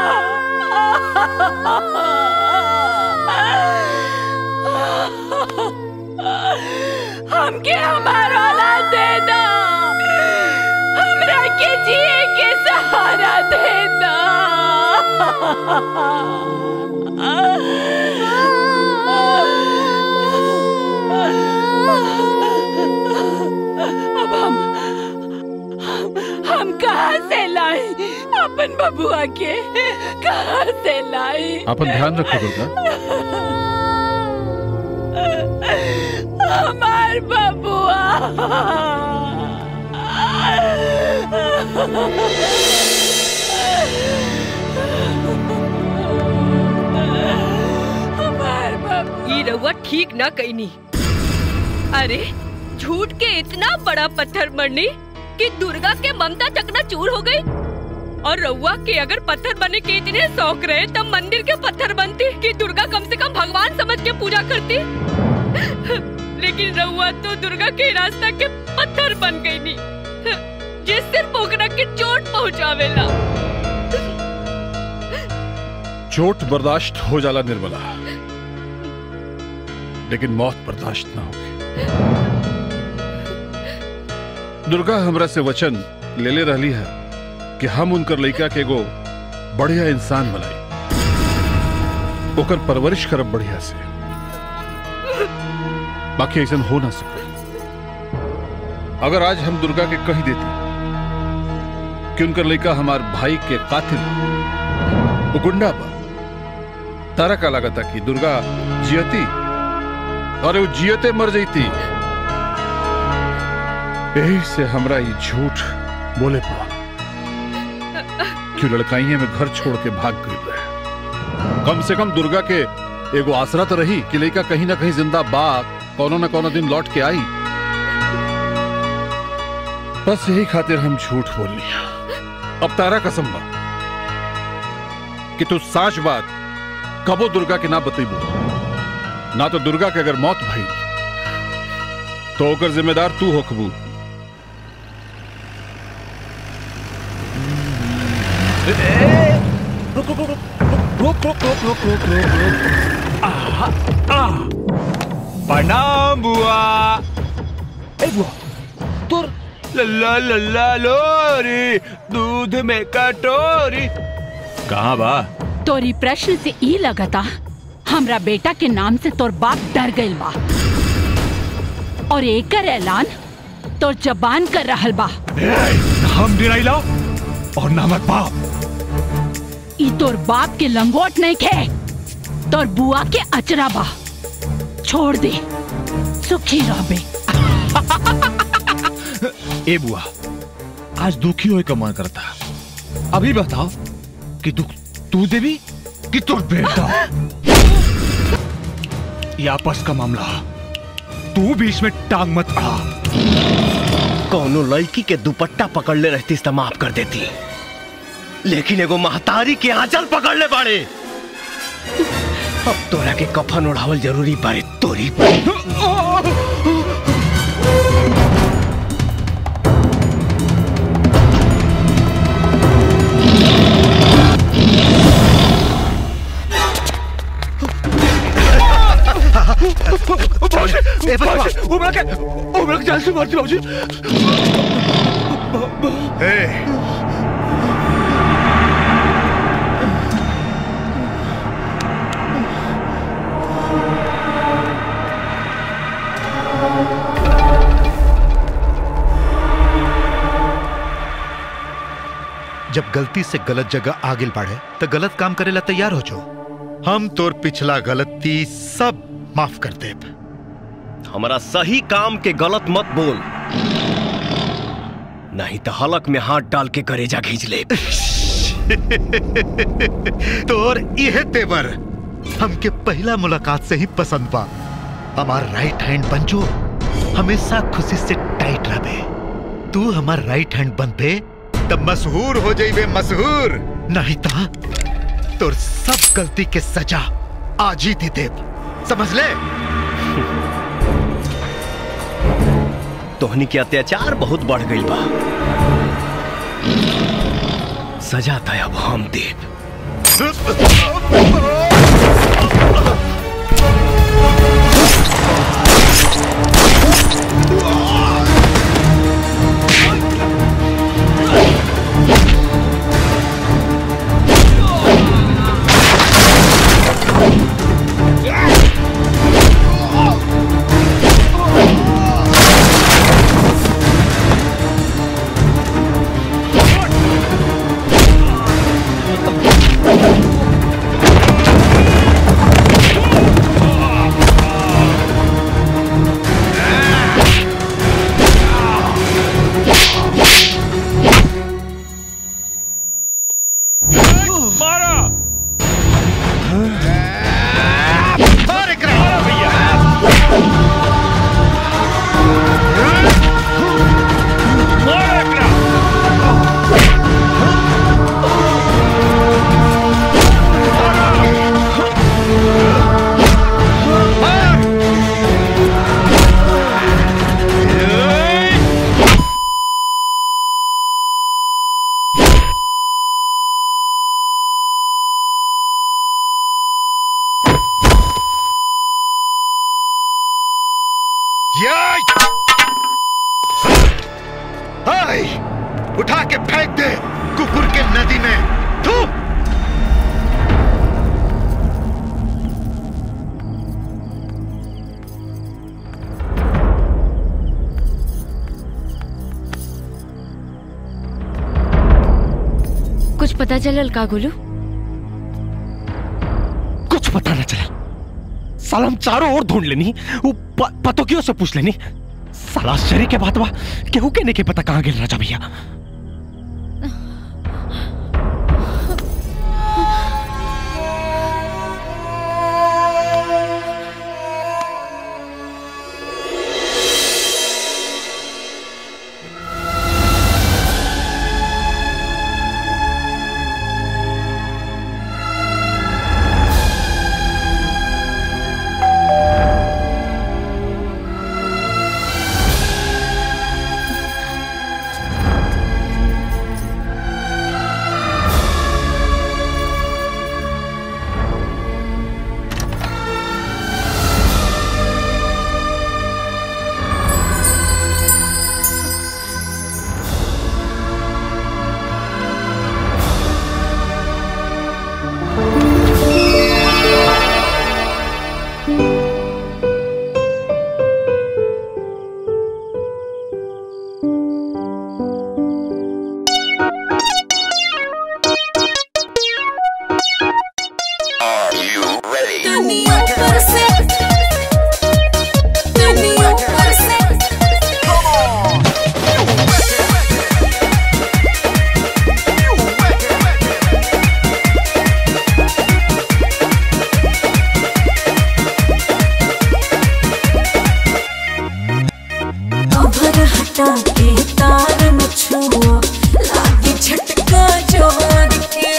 हो हमके हमारा औलाद दे दो हमरा के जिए के सहारा दे दो अब हम हम, हम कहाँ से लाए अपन बबुआ के कहाँ से लाए अपन ध्यान रखो दुर्गा हमार बबुआ ई रउआ ठीक ना कईनी अरे झूठ के इतना बड़ा पत्थर मरनी कि दुर्गा के ममता चकना चूर हो गई और रउआ के अगर पत्थर बनने के इतने शौक रहे तब मंदिर के पत्थर बनती कि दुर्गा कम से कम भगवान समझ के पूजा करती लेकिन रउआ तो दुर्गा के रास्ता के पत्थर बन गई नी जिस सिर्फ ओकरा के चोट पहुंचावेला चोट बर्दाश्त हो जाला निर्मला लेकिन मौत बर्दाश्त ना होगी दुर्गा हमरा से वचन ले ले रहली है कि हम उनकर लड़का के एगो बढ़िया इंसान बनाई ओकर परवरिश करब बढ़िया से बाकी ऐसा हो ना सके अगर आज हम दुर्गा के कही देती कि उनकर लड़का हमार भाई के कातिल वो गुंडा बा तारा का लगा था कि दुर्गा जियती और वो जियते मर जाती यही से हमरा ये झूठ बोले पड़ा कि लड़काइये में घर छोड़ के भाग गई रहे कम से कम दुर्गा के एगो आसरा तो रही कि लड़का कहीं ना कहीं जिंदा बा कोनो न कोनो दिन लौट के आई बस यही खातिर हम झूठ बोल लिया अब तारा कसम बा कि तू साच बात कबो दुर्गा के ना बतेबू ना तो दुर्गा के अगर मौत भई तो ओकर जिम्मेदार तू होखबू रुक रुक रुक रुक रुक रुक रुक रुक रुक रुक आहा, आ प्रणाम बुआ ए बुआ तुर लल्ला लल्ला लोरी दूध में कटोरी कहाँ बा तोरी प्रश्न से ई लगता हमरा बेटा के नाम से तोर बाप डर गइल बा और एकर ऐलान तोर जबान कर रहल बा हम डिराइला और नामक बाप ई तोर बाप के लंगोट नहीं खे तोर बुआ के अचरा बा छोड़ दे सुखी रहबे ए बुआ आज दुखी होए का मन करता अभी बताओ कि दुख तू देवी कि तोर बेटा ये आपस का मामला तू बीच में टांग मत अड़ा कौनो लड़की के दुपट्टा पकड़ ले रहती तो माफ कर देती लेकिन एगो महतारी के आंचल पकड़ ले बाड़े अब तोरा के कफन उड़ावल जरूरी बारे तोरी ए बचवा उमरा के उमरा के जान से मारती बाबूजी जब गलती से गलत जगह आगे बढ़े तो गलत काम करे ला तैयार हो जो हम तोर पिछला गलती सब माफ कर दे हमारा सही काम के गलत मत बोल नहीं तो हलक में हाथ डाल के करेजा खींच ले तोर यह तेवर हमके पहला मुलाकात से ही पसंद बा हमार राइट हैंड बन जो हमेशा खुशी से टाइट रहे तू हमार राइट हैंड बन पे तब मशहूर हो जाइबे मशहूर नहीं ता तोर सब गलती के सजा आज ही दे देब समझ ले तोहनी के अत्याचार बहुत बढ़ गई बा सजा तय अब हम देव मारा ये हाय उठा के फेंक दे कुकुर के नदी में थू कुछ पता चलल का गोलू कुछ पता न चला साला हम चारों ओर ढूंढ लेनी वो प, पतोकियों से पूछ लेनी साला आश्चर्य के बात बा केहू के नहीं के पता कहाँ गेल राजा भैया हटा के तार न छुआ लागी झटका जोर के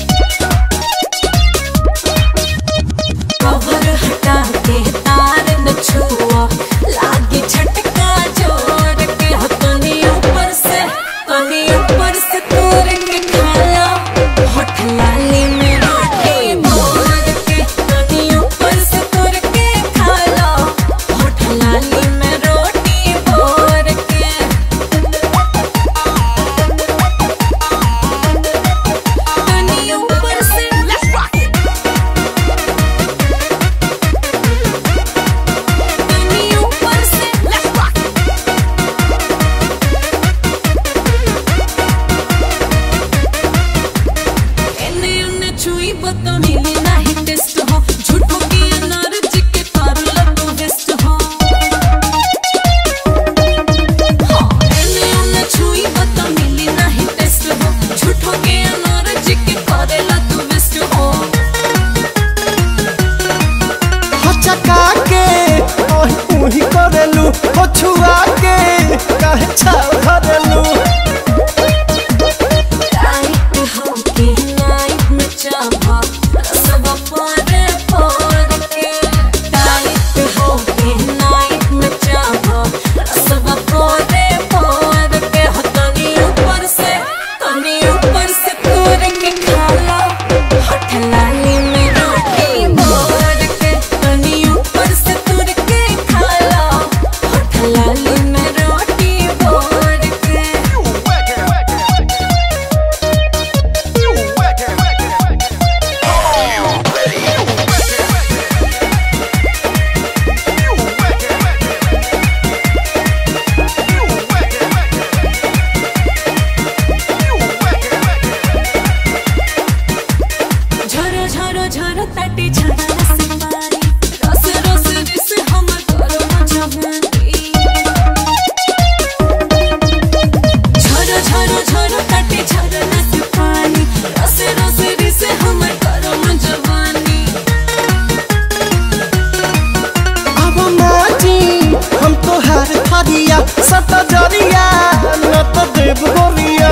कवर हटा के तार न छुआ लागी झटका जोर के हो तनी ऊपर से तनी ऊपर से तोड़ के खाला होठ लाली में रोटी बोर के तनी ऊपर से तोड़ के खाला होठ लाली में रोटी बोर के तनी ऊपर से तनी ऊपर से एने ओने छुई बतो मिली नाही टेस्ट हो झूठो की एनर्जी के पारला तो वेस्ट हो हाँ, एने ओने छुई बतो मिली नाही टेस्ट हो झूठो की एनर्जी के पारला तो वेस्ट हो हो चका के ओही उही करेलू हो छुआ के काहे छाव करेलू टाइट हो के नाइट में चाहा रसवा पारे पार के टाइट हो के नाइट में चाहा रसवा पारे पार के हो तनी ऊपर से तनी ऊपर से तोड़ के खाला होठ लाली में रोटी बोर के तनी ऊपर से तोड़ के खाला होठ लाली में रोटी बोर के झरो झरो झरो ताटी झरा से पानी रस रस रिस हमर करो न जवानी झरो झरो झरो ताटी झरा से पानी रस रस रिस हमर करो न जवानी अब माटी हम तो हार थरिया सत जरिया न तो देव गोरिया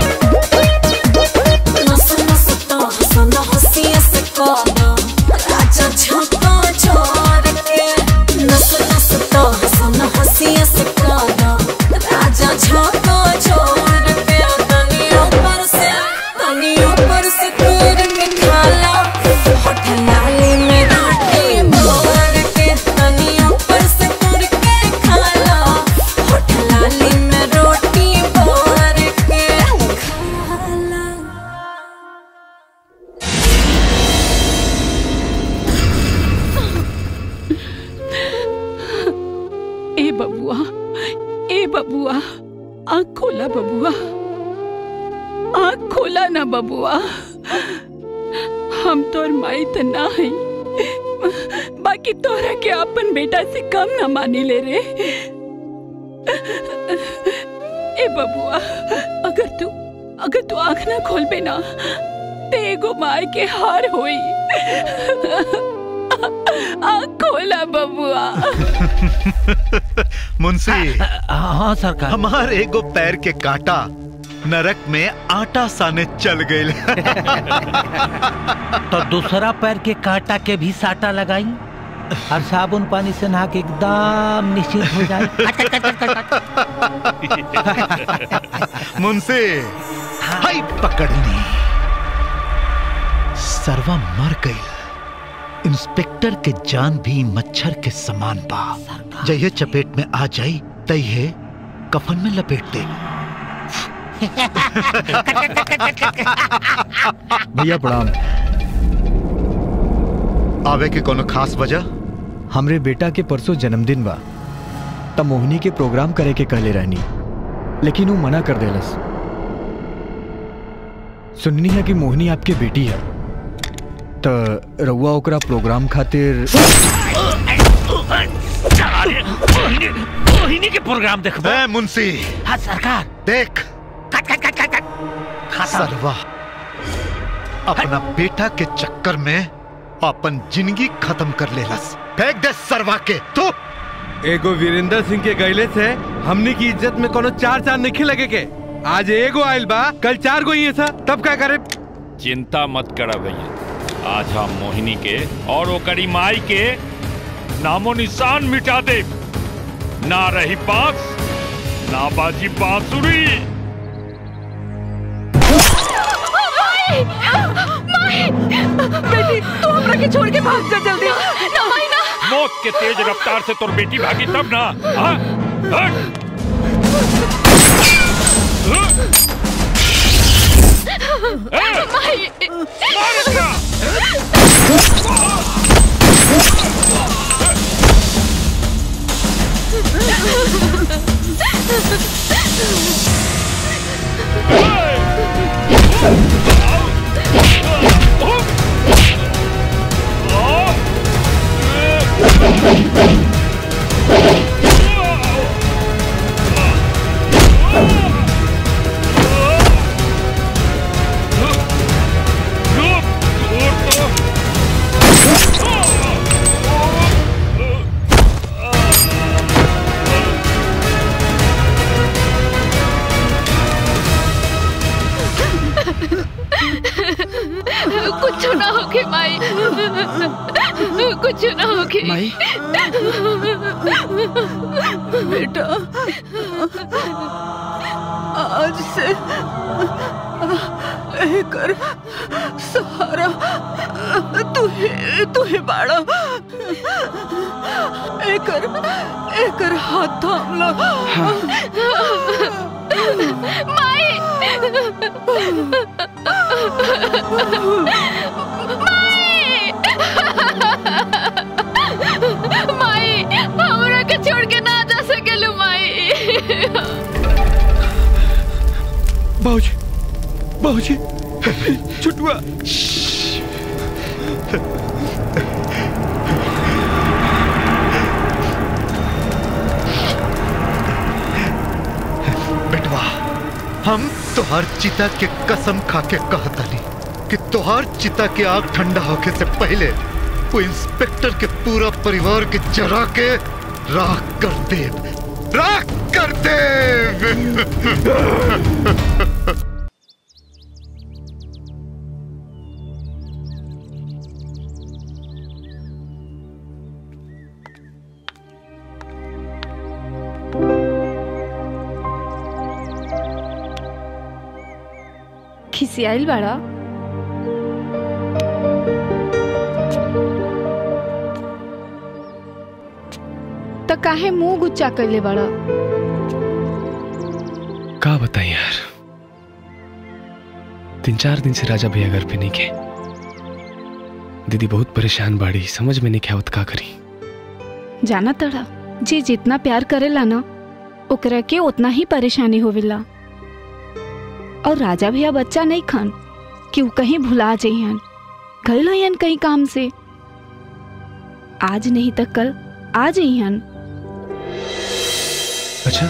नस नस तो हसन हसिया से कदा राजा झपा छोड़ के नस नस तो हसन हसिया से कदा राजा झपा छोड़ के तनी ऊपर से तनी ऊपर से तोड़ के खाला होठ लाली में रोटी बोर के तनी ऊपर से तोड़ के खाला होठ लाली में रोटी बोर के खाला ए बबुआ ए बबुआ आँख खोला बबुआ आँख खोला ना बबुआ हम तोर माई त ना हई बाकी तोरा के अपन बेटा से कम ना मानी ले रे ए बबुआ अगर तू अगर तू आँख ना खोलबे ना ते एगो माय के हार होई आँख खोला बबुआ मुंशी हाँ सरकार हमार एगो पैर के कांटा नरक में आटा साने चल गए तो दूसरा पैर के कांटा के भी साटा लगाई और साबुन पानी से नहा के एकदम निश्चित हो जाए मुंशी हाय पकड़नी सरवा मर गई इंस्पेक्टर के जान भी मच्छर के समान बा जय चपेट में आ जाई तय कफन में लपेट दे भैया प्रणाम आवे के कोनो खास वजह हमरे बेटा के परसों जन्मदिन बा तब मोहिनी के प्रोग्राम करे के कहले रहनी लेकिन वो मना कर देलस सुननी है कि मोहिनी आपके बेटी है त रउआ ओकरा प्रोग्राम खातिर मोहिनी के प्रोग्राम देखबो ए मुंशी हाँ सरकार देख सरवा अपना बेटा के चक्कर में अपन जिंदगी खत्म कर लेलस फेंक दे सरवा के तू एगो वीरेंद्र सिंह के गैले से हमनी की इज्जत में कोनो चार चार नहीं लगे के आज एगो आइल बा कल चार गो ही था तब क्या करे चिंता मत करा भैया आज हम मोहिनी के और ओकरी माई के नामो निशान मिटा दे ना रही बांस ना बाजी बांसुरी बेटी तू हमरा के छोड़ के भाग जा जल्दी ना माई ना मौत के तेज रफ्तार से तोर बेटी भागी तब ना हाँ? हट! माई कुछ ना होके माई कुछ ना होके माई बेटा आज से एकर सहारा तू ही तू ही बाड़ा एकर एकर हाथ थाम लो माई हमरा के छोड़ के ना जा सकेलू माई बाबूजी बाबूजी छुटुआ बेटवा हम तोहार चिता के कसम खा के कहतानी कि तोहार चिता के आग ठंडा होके से पहले वो इंस्पेक्टर के पूरा परिवार के जरा के राख कर दे राख कर दे खिसियाइल बाड़ा त काहे मुंह गुच्चा कैले बाड़ा का बताएं यार तीन चार दिन से राजा भैया घर पे नहीं के दीदी बहुत परेशान बाड़ी समझ में नहीं क्या का करी जाना तड़ा जे जितना प्यार करेला ना ओकरा के उतना ही परेशानी होवेला और राजा भैया बच्चा नहीं खान कि वो कहीं भुला जइहन गइल हन कहीं काम से आज नहीं तो कल आ जइहन अच्छा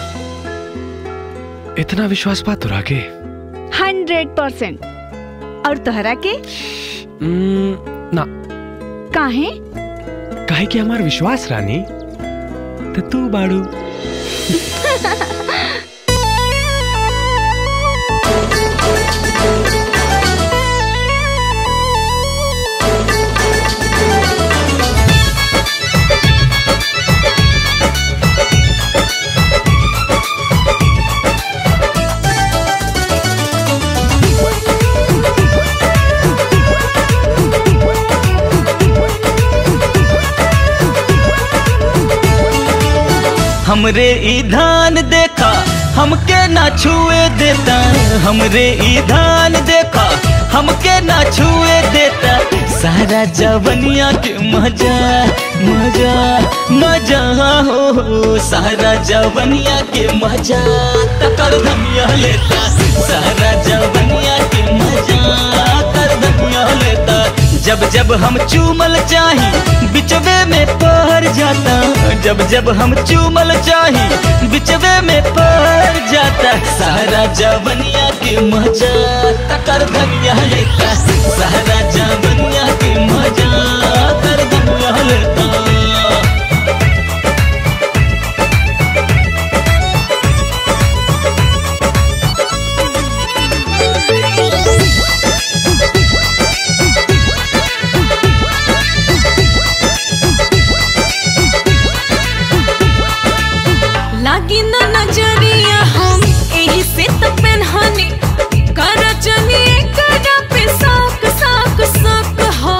इतना विश्वास बात तोरा के हंड्रेड परसेंट और तोहरा के हम्म, ना काहे काहे कि हमार विश्वास रानी तो तू बाड़ू हमरे ई धान देखा हमके ना छुए देता हमरे ई धान देखा हमके ना छुए देता सारा जवनिया के मजा मजा मजा हो हो, सारा जवनिया के मजा तकर धनिया लेता सारा जवनिया के मजा कर धनिया लेता जब जब हम चूमल चाही बिचवे में पहर जाता जब जब हम चूमल चाही बिचवे में पहर जाता सारा जवनिया के मजा तकर धनिया लेता सारा जवनिया के मजा कर धनिया लेता लागी न नजरिया हम एही से त पेनहनी कर जनी एकरा पे साक साक साक हो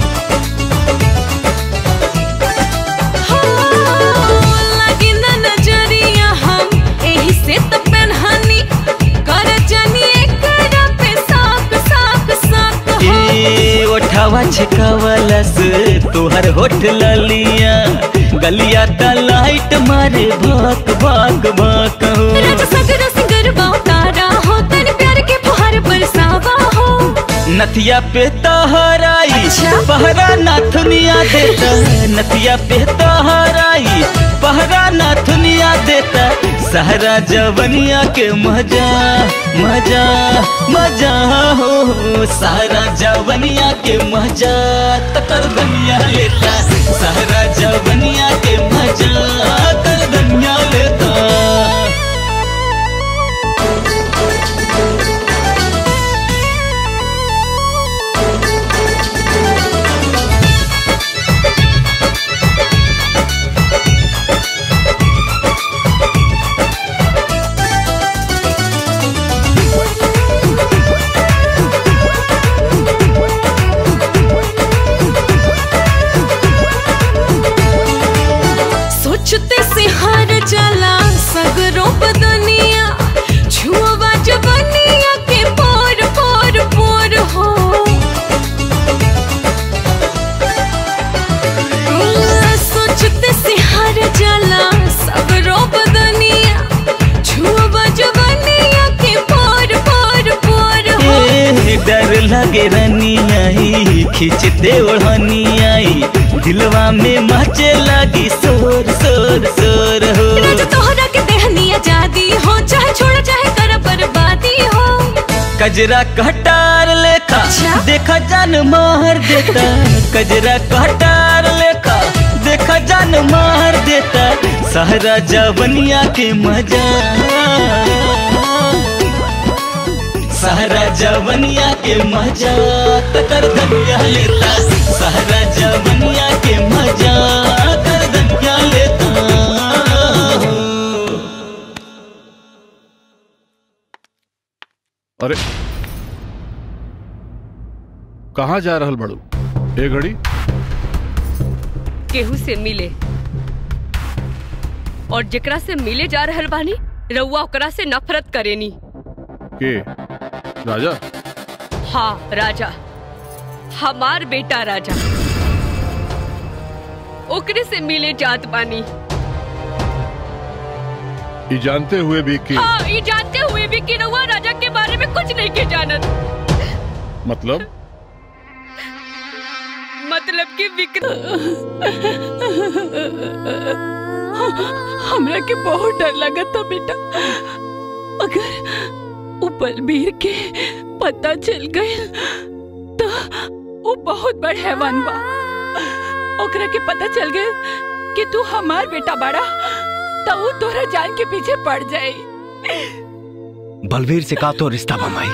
हो, लागी न नजरिया हम एही से त पेनहनी कर जनी एकरा पे साक साक साक हो ए ओठावा छकावलस तोहर होठ ललिया गलिया त लाइट मारे भाक भाक भाक हो राजा सगर सिंगर तारा हो तन प्यार के फुहार बरसावा हो नथिया पे तहराई पहरा नाथुनिया देता नथिया पे तहराई पहरा नाथुनिया देता सहरा जवनिया के मजा मजा मजा हो सहरा जवनिया के मजा तकर दुनिया लेता सहरा जवनिया के मजा तर दुनिया लेता सोचते से हार जाला सगरों बदनिया छुआ जवनिया के पोर पोर पोर हो सोचते से हार जाला सगरों बदनिया छुआ जवनिया के पोर पोर पोर हो ए, डर लगे रनियाई खींचते ओढ़नियाई दिलवा में मचे लगी शोर शोर शोर हो राजा तोहरा के देहनी आजादी हो चाहे छोड़ चाहे कर बर्बादी हो कजरा कटार लेखा देखा जान मार देता कजरा कटार लेखा देखा जान मार देता सहरा जवनिया के मजा सहरा जवनिया के मजा तर धनिया लेता सहरा जवनिया के मजा तर धनिया लेता अरे कहाँ जा रहल बड़ू ए घड़ी केहू से मिले और जेकरा से मिले जा रहल बानी रउआ ओकरा से नफरत करेनी के राजा हाँ राजा हमार बेटा राजा ओकरे से मिले जात बानी ये जानते हुए भी कि हाँ ये जानते हुए भी कि रउआ राजा के बारे में कुछ नहीं के जानत मतलब मतलब कि हमरा के बहुत डर लगत था बेटा अगर उ बलबीर के पता चल गए तो वो बहुत बड़ हैवान बा ओकरा के पता चल गए कि तू हमार बेटा बड़ा तो वो तोरा जान के पीछे पड़ जाए बलवीर से का तो रिश्ता बमाई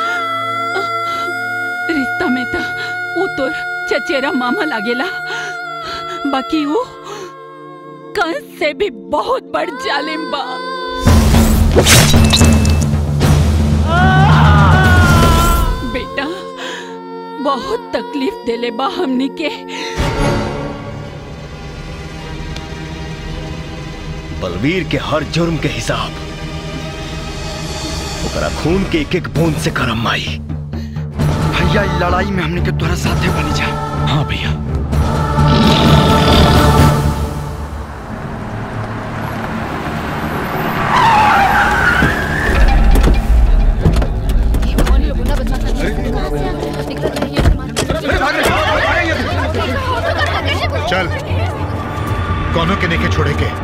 रिश्ता में तो वो तोर चचेरा मामा लागेला बाकी वो कंस से भी बहुत बड़ जालिम बा बेटा बहुत तकलीफ देले बा हमनी के बलवीर के हर जुर्म के हिसाब ओकरा खून के एक एक बूंद से करम माई भैया ई लड़ाई में हमने के तोरा साथे बनी जा हाँ भैया चल कौनों के नेके छोड़े के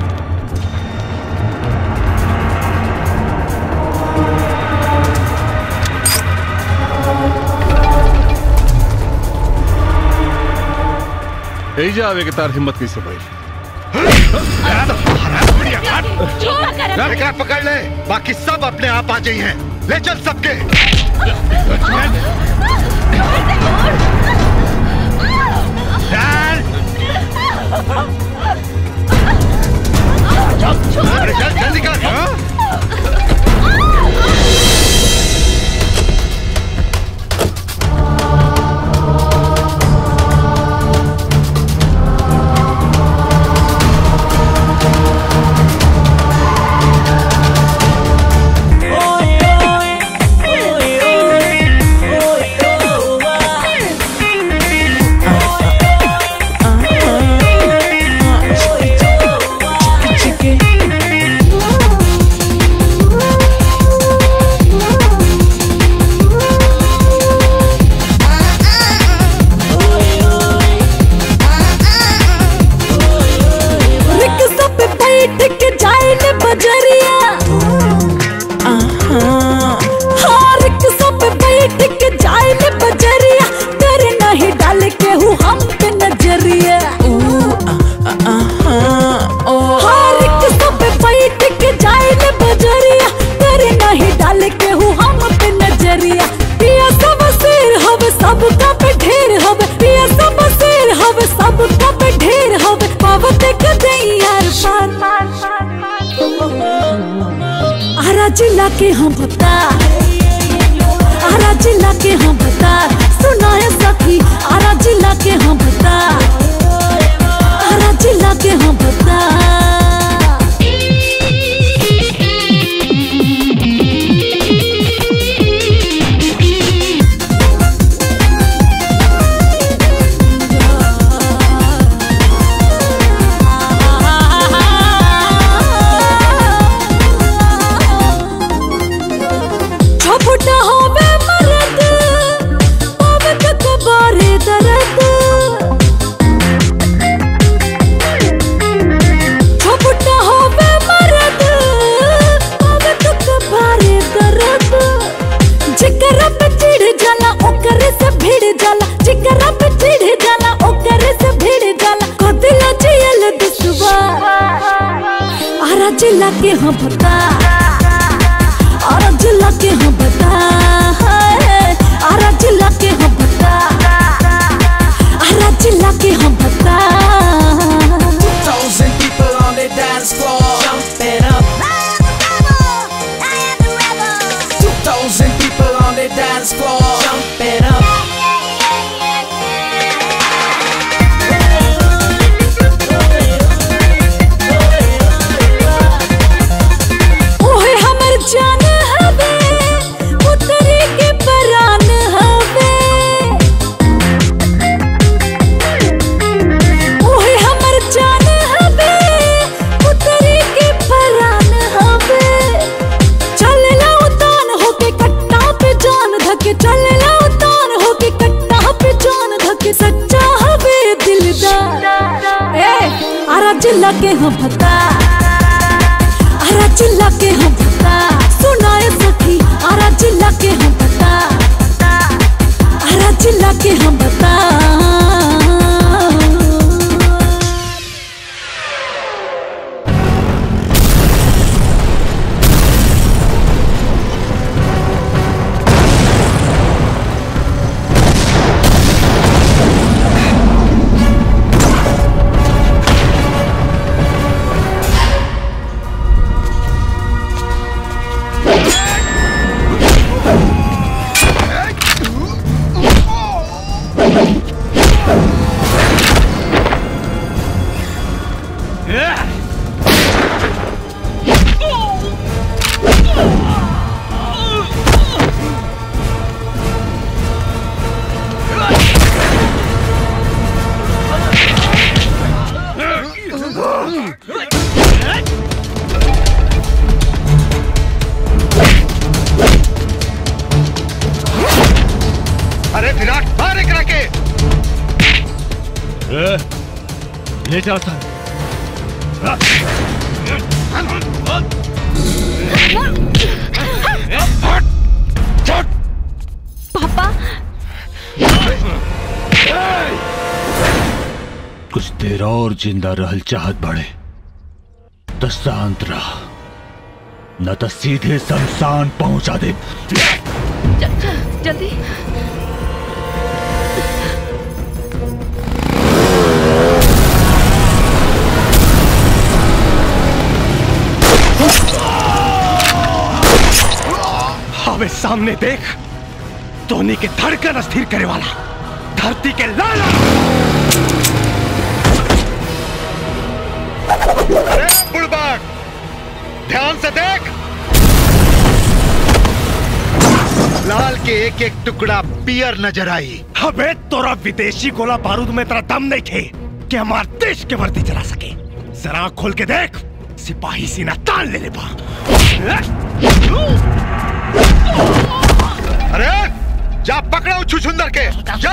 यही जा आवे के तार हिम्मत कैसे भाई एकरा पकड़ ले बाकी सब अपने आप आ जाई हैं ले चल सबके अरे चल जल्दी आरा जिला के हम बता आरा जिला के हम बता सुनाए सखी आरा जिला के हम बता आरा जिला के हम बता छपुटा होवे मरद होवे तक बारे दर्द छपुटा होवे मरद होवे तक बारे दर्द जिकरा पे चिढ़ जाला ओकरे से भिड़ जाला जिकरा पे चिढ़ जाला ओकरे से भिड़ जाला कदिला जियल दुसवा आरा जिला के हम बता आरा जिला के हम बता आरा जिला के हम बता आरा जिला के हम बता Thousand people on the dance floor, jump it up. Two thousand people on the dance floor, jump it up. ओहे हमर जान हवे उतरी के परान हवे ओहे हमर जान हवे उतरी के परान हवे चलेला उतान होके कट्टा पे जान धके चलेला उतान होके कट्टा पे जान धके सच्चा हवे दिलदार ए आरा जिला के हम बता आरा जिला के हम बता सुनाए सखी आरा जिला के हम बता आरा जिला के हम बता अरे विराट मार एकरा के ले जाओ सर पापा कुछ देर और जिंदा रहल चाहत बड़े तो शांत रह न तो सीधे शमशान पहुंचा दे जल्दी हमें सामने देख धोनी के धड़कन अस्थिर करे वाला धरती के लाला अरे बुड़बक ध्यान से देख लाल के एक एक टुकड़ा पियर नजर आई हमें तोरा विदेशी गोला बारूद में तेरा दम नहीं थे कि हमार देश के वर्दी चला सके जरा आँख खोल के देख सिपाही सीना तान ले ले बा अरे जा पकड़ो छुछुंदर के जा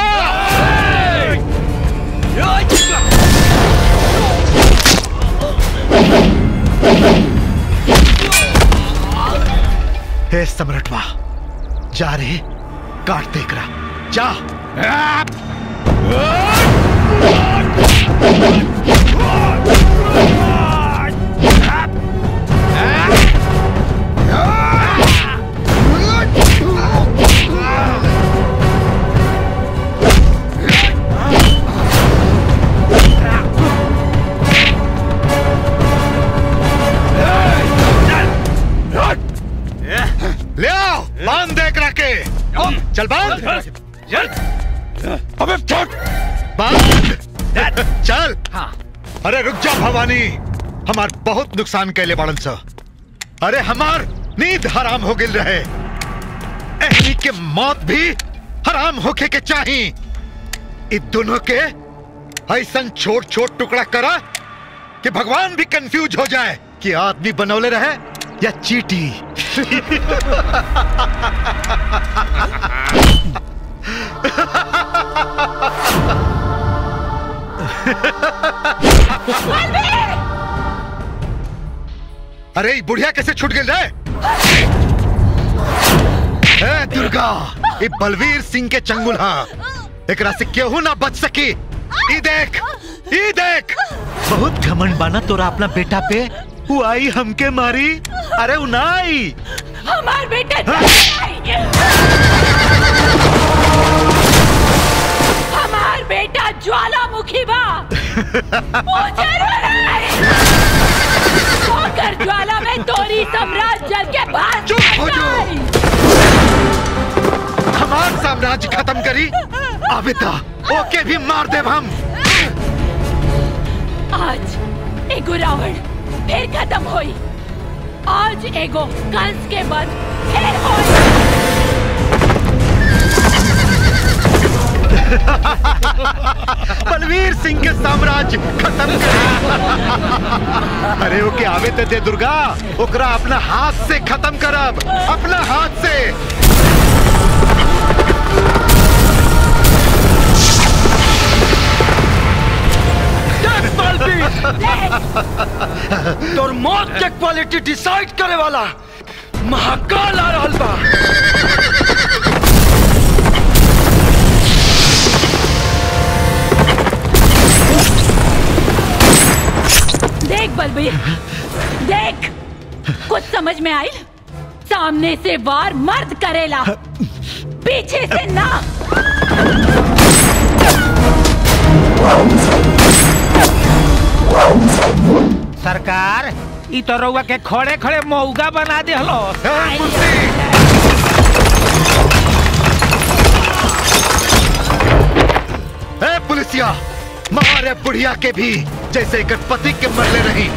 हे सम्राटवा जा रे काट देख रहा जा चल बांध चल अबे छोड़ बांध चल अरे रुक जा भवानी हमार बहुत नुकसान कैले बाड़न सा अरे हमार नींद हराम हो गिल रहे एहनी के मौत भी हराम होके के चाही इ दोनों के ऐसन छोट छोट टुकड़ा करा कि भगवान भी कंफ्यूज हो जाए कि आदमी बनौले रहे या चीटी अरे ई बुढ़िया कैसे छूट गई रे ए दुर्गा ये बलवीर सिंह के चंगुल हा एकरा से केहू ना बच सकी ई देख ई देख बहुत घमंड बाना तोरा अपना बेटा पे वो आई हमके मारी अरे वो ना आई हमार बेटा हमार बेटा ज्वालामुखी बा वो जरूर आई। होकर ज्वाला में तोरी सम्राट जल के पास चुप हो जाओ हमार साम्राज्य खत्म करी आबिता ओके भी मार देव हम आज एगो रावण फिर खत्म होई आज एगो कंस के बाद फिर होई बलवीर सिंह के साम्राज्य खत्म कर अरे ओके आवे ते दे दुर्गा ओकरा अपना हाथ से खत्म करब अपना हाथ से तोर मौत के क्वालिटी डिसाइड करे वाला महाकाल आ रहल बा देख बलबीर देख कुछ समझ में आई सामने से वार मर्द करेला पीछे से ना सरकार ई तो रउआ के खड़े खड़े मौगा बना दे हलो ए पुलिसिया मारे बुढ़िया के भी जैसे एक पति के मरले रही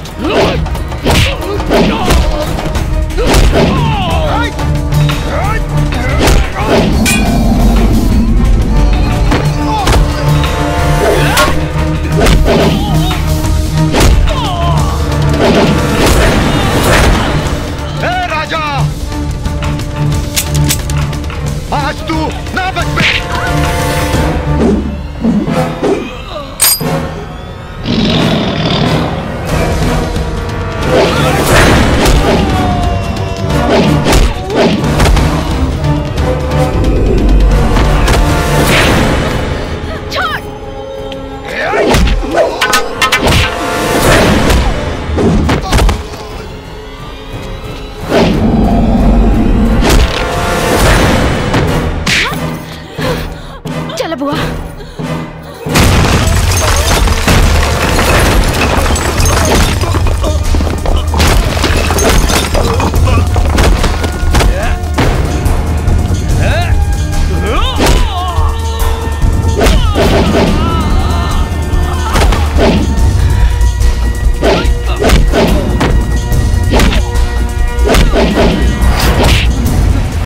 ए राजा आज तू ना बच पे चल बुआ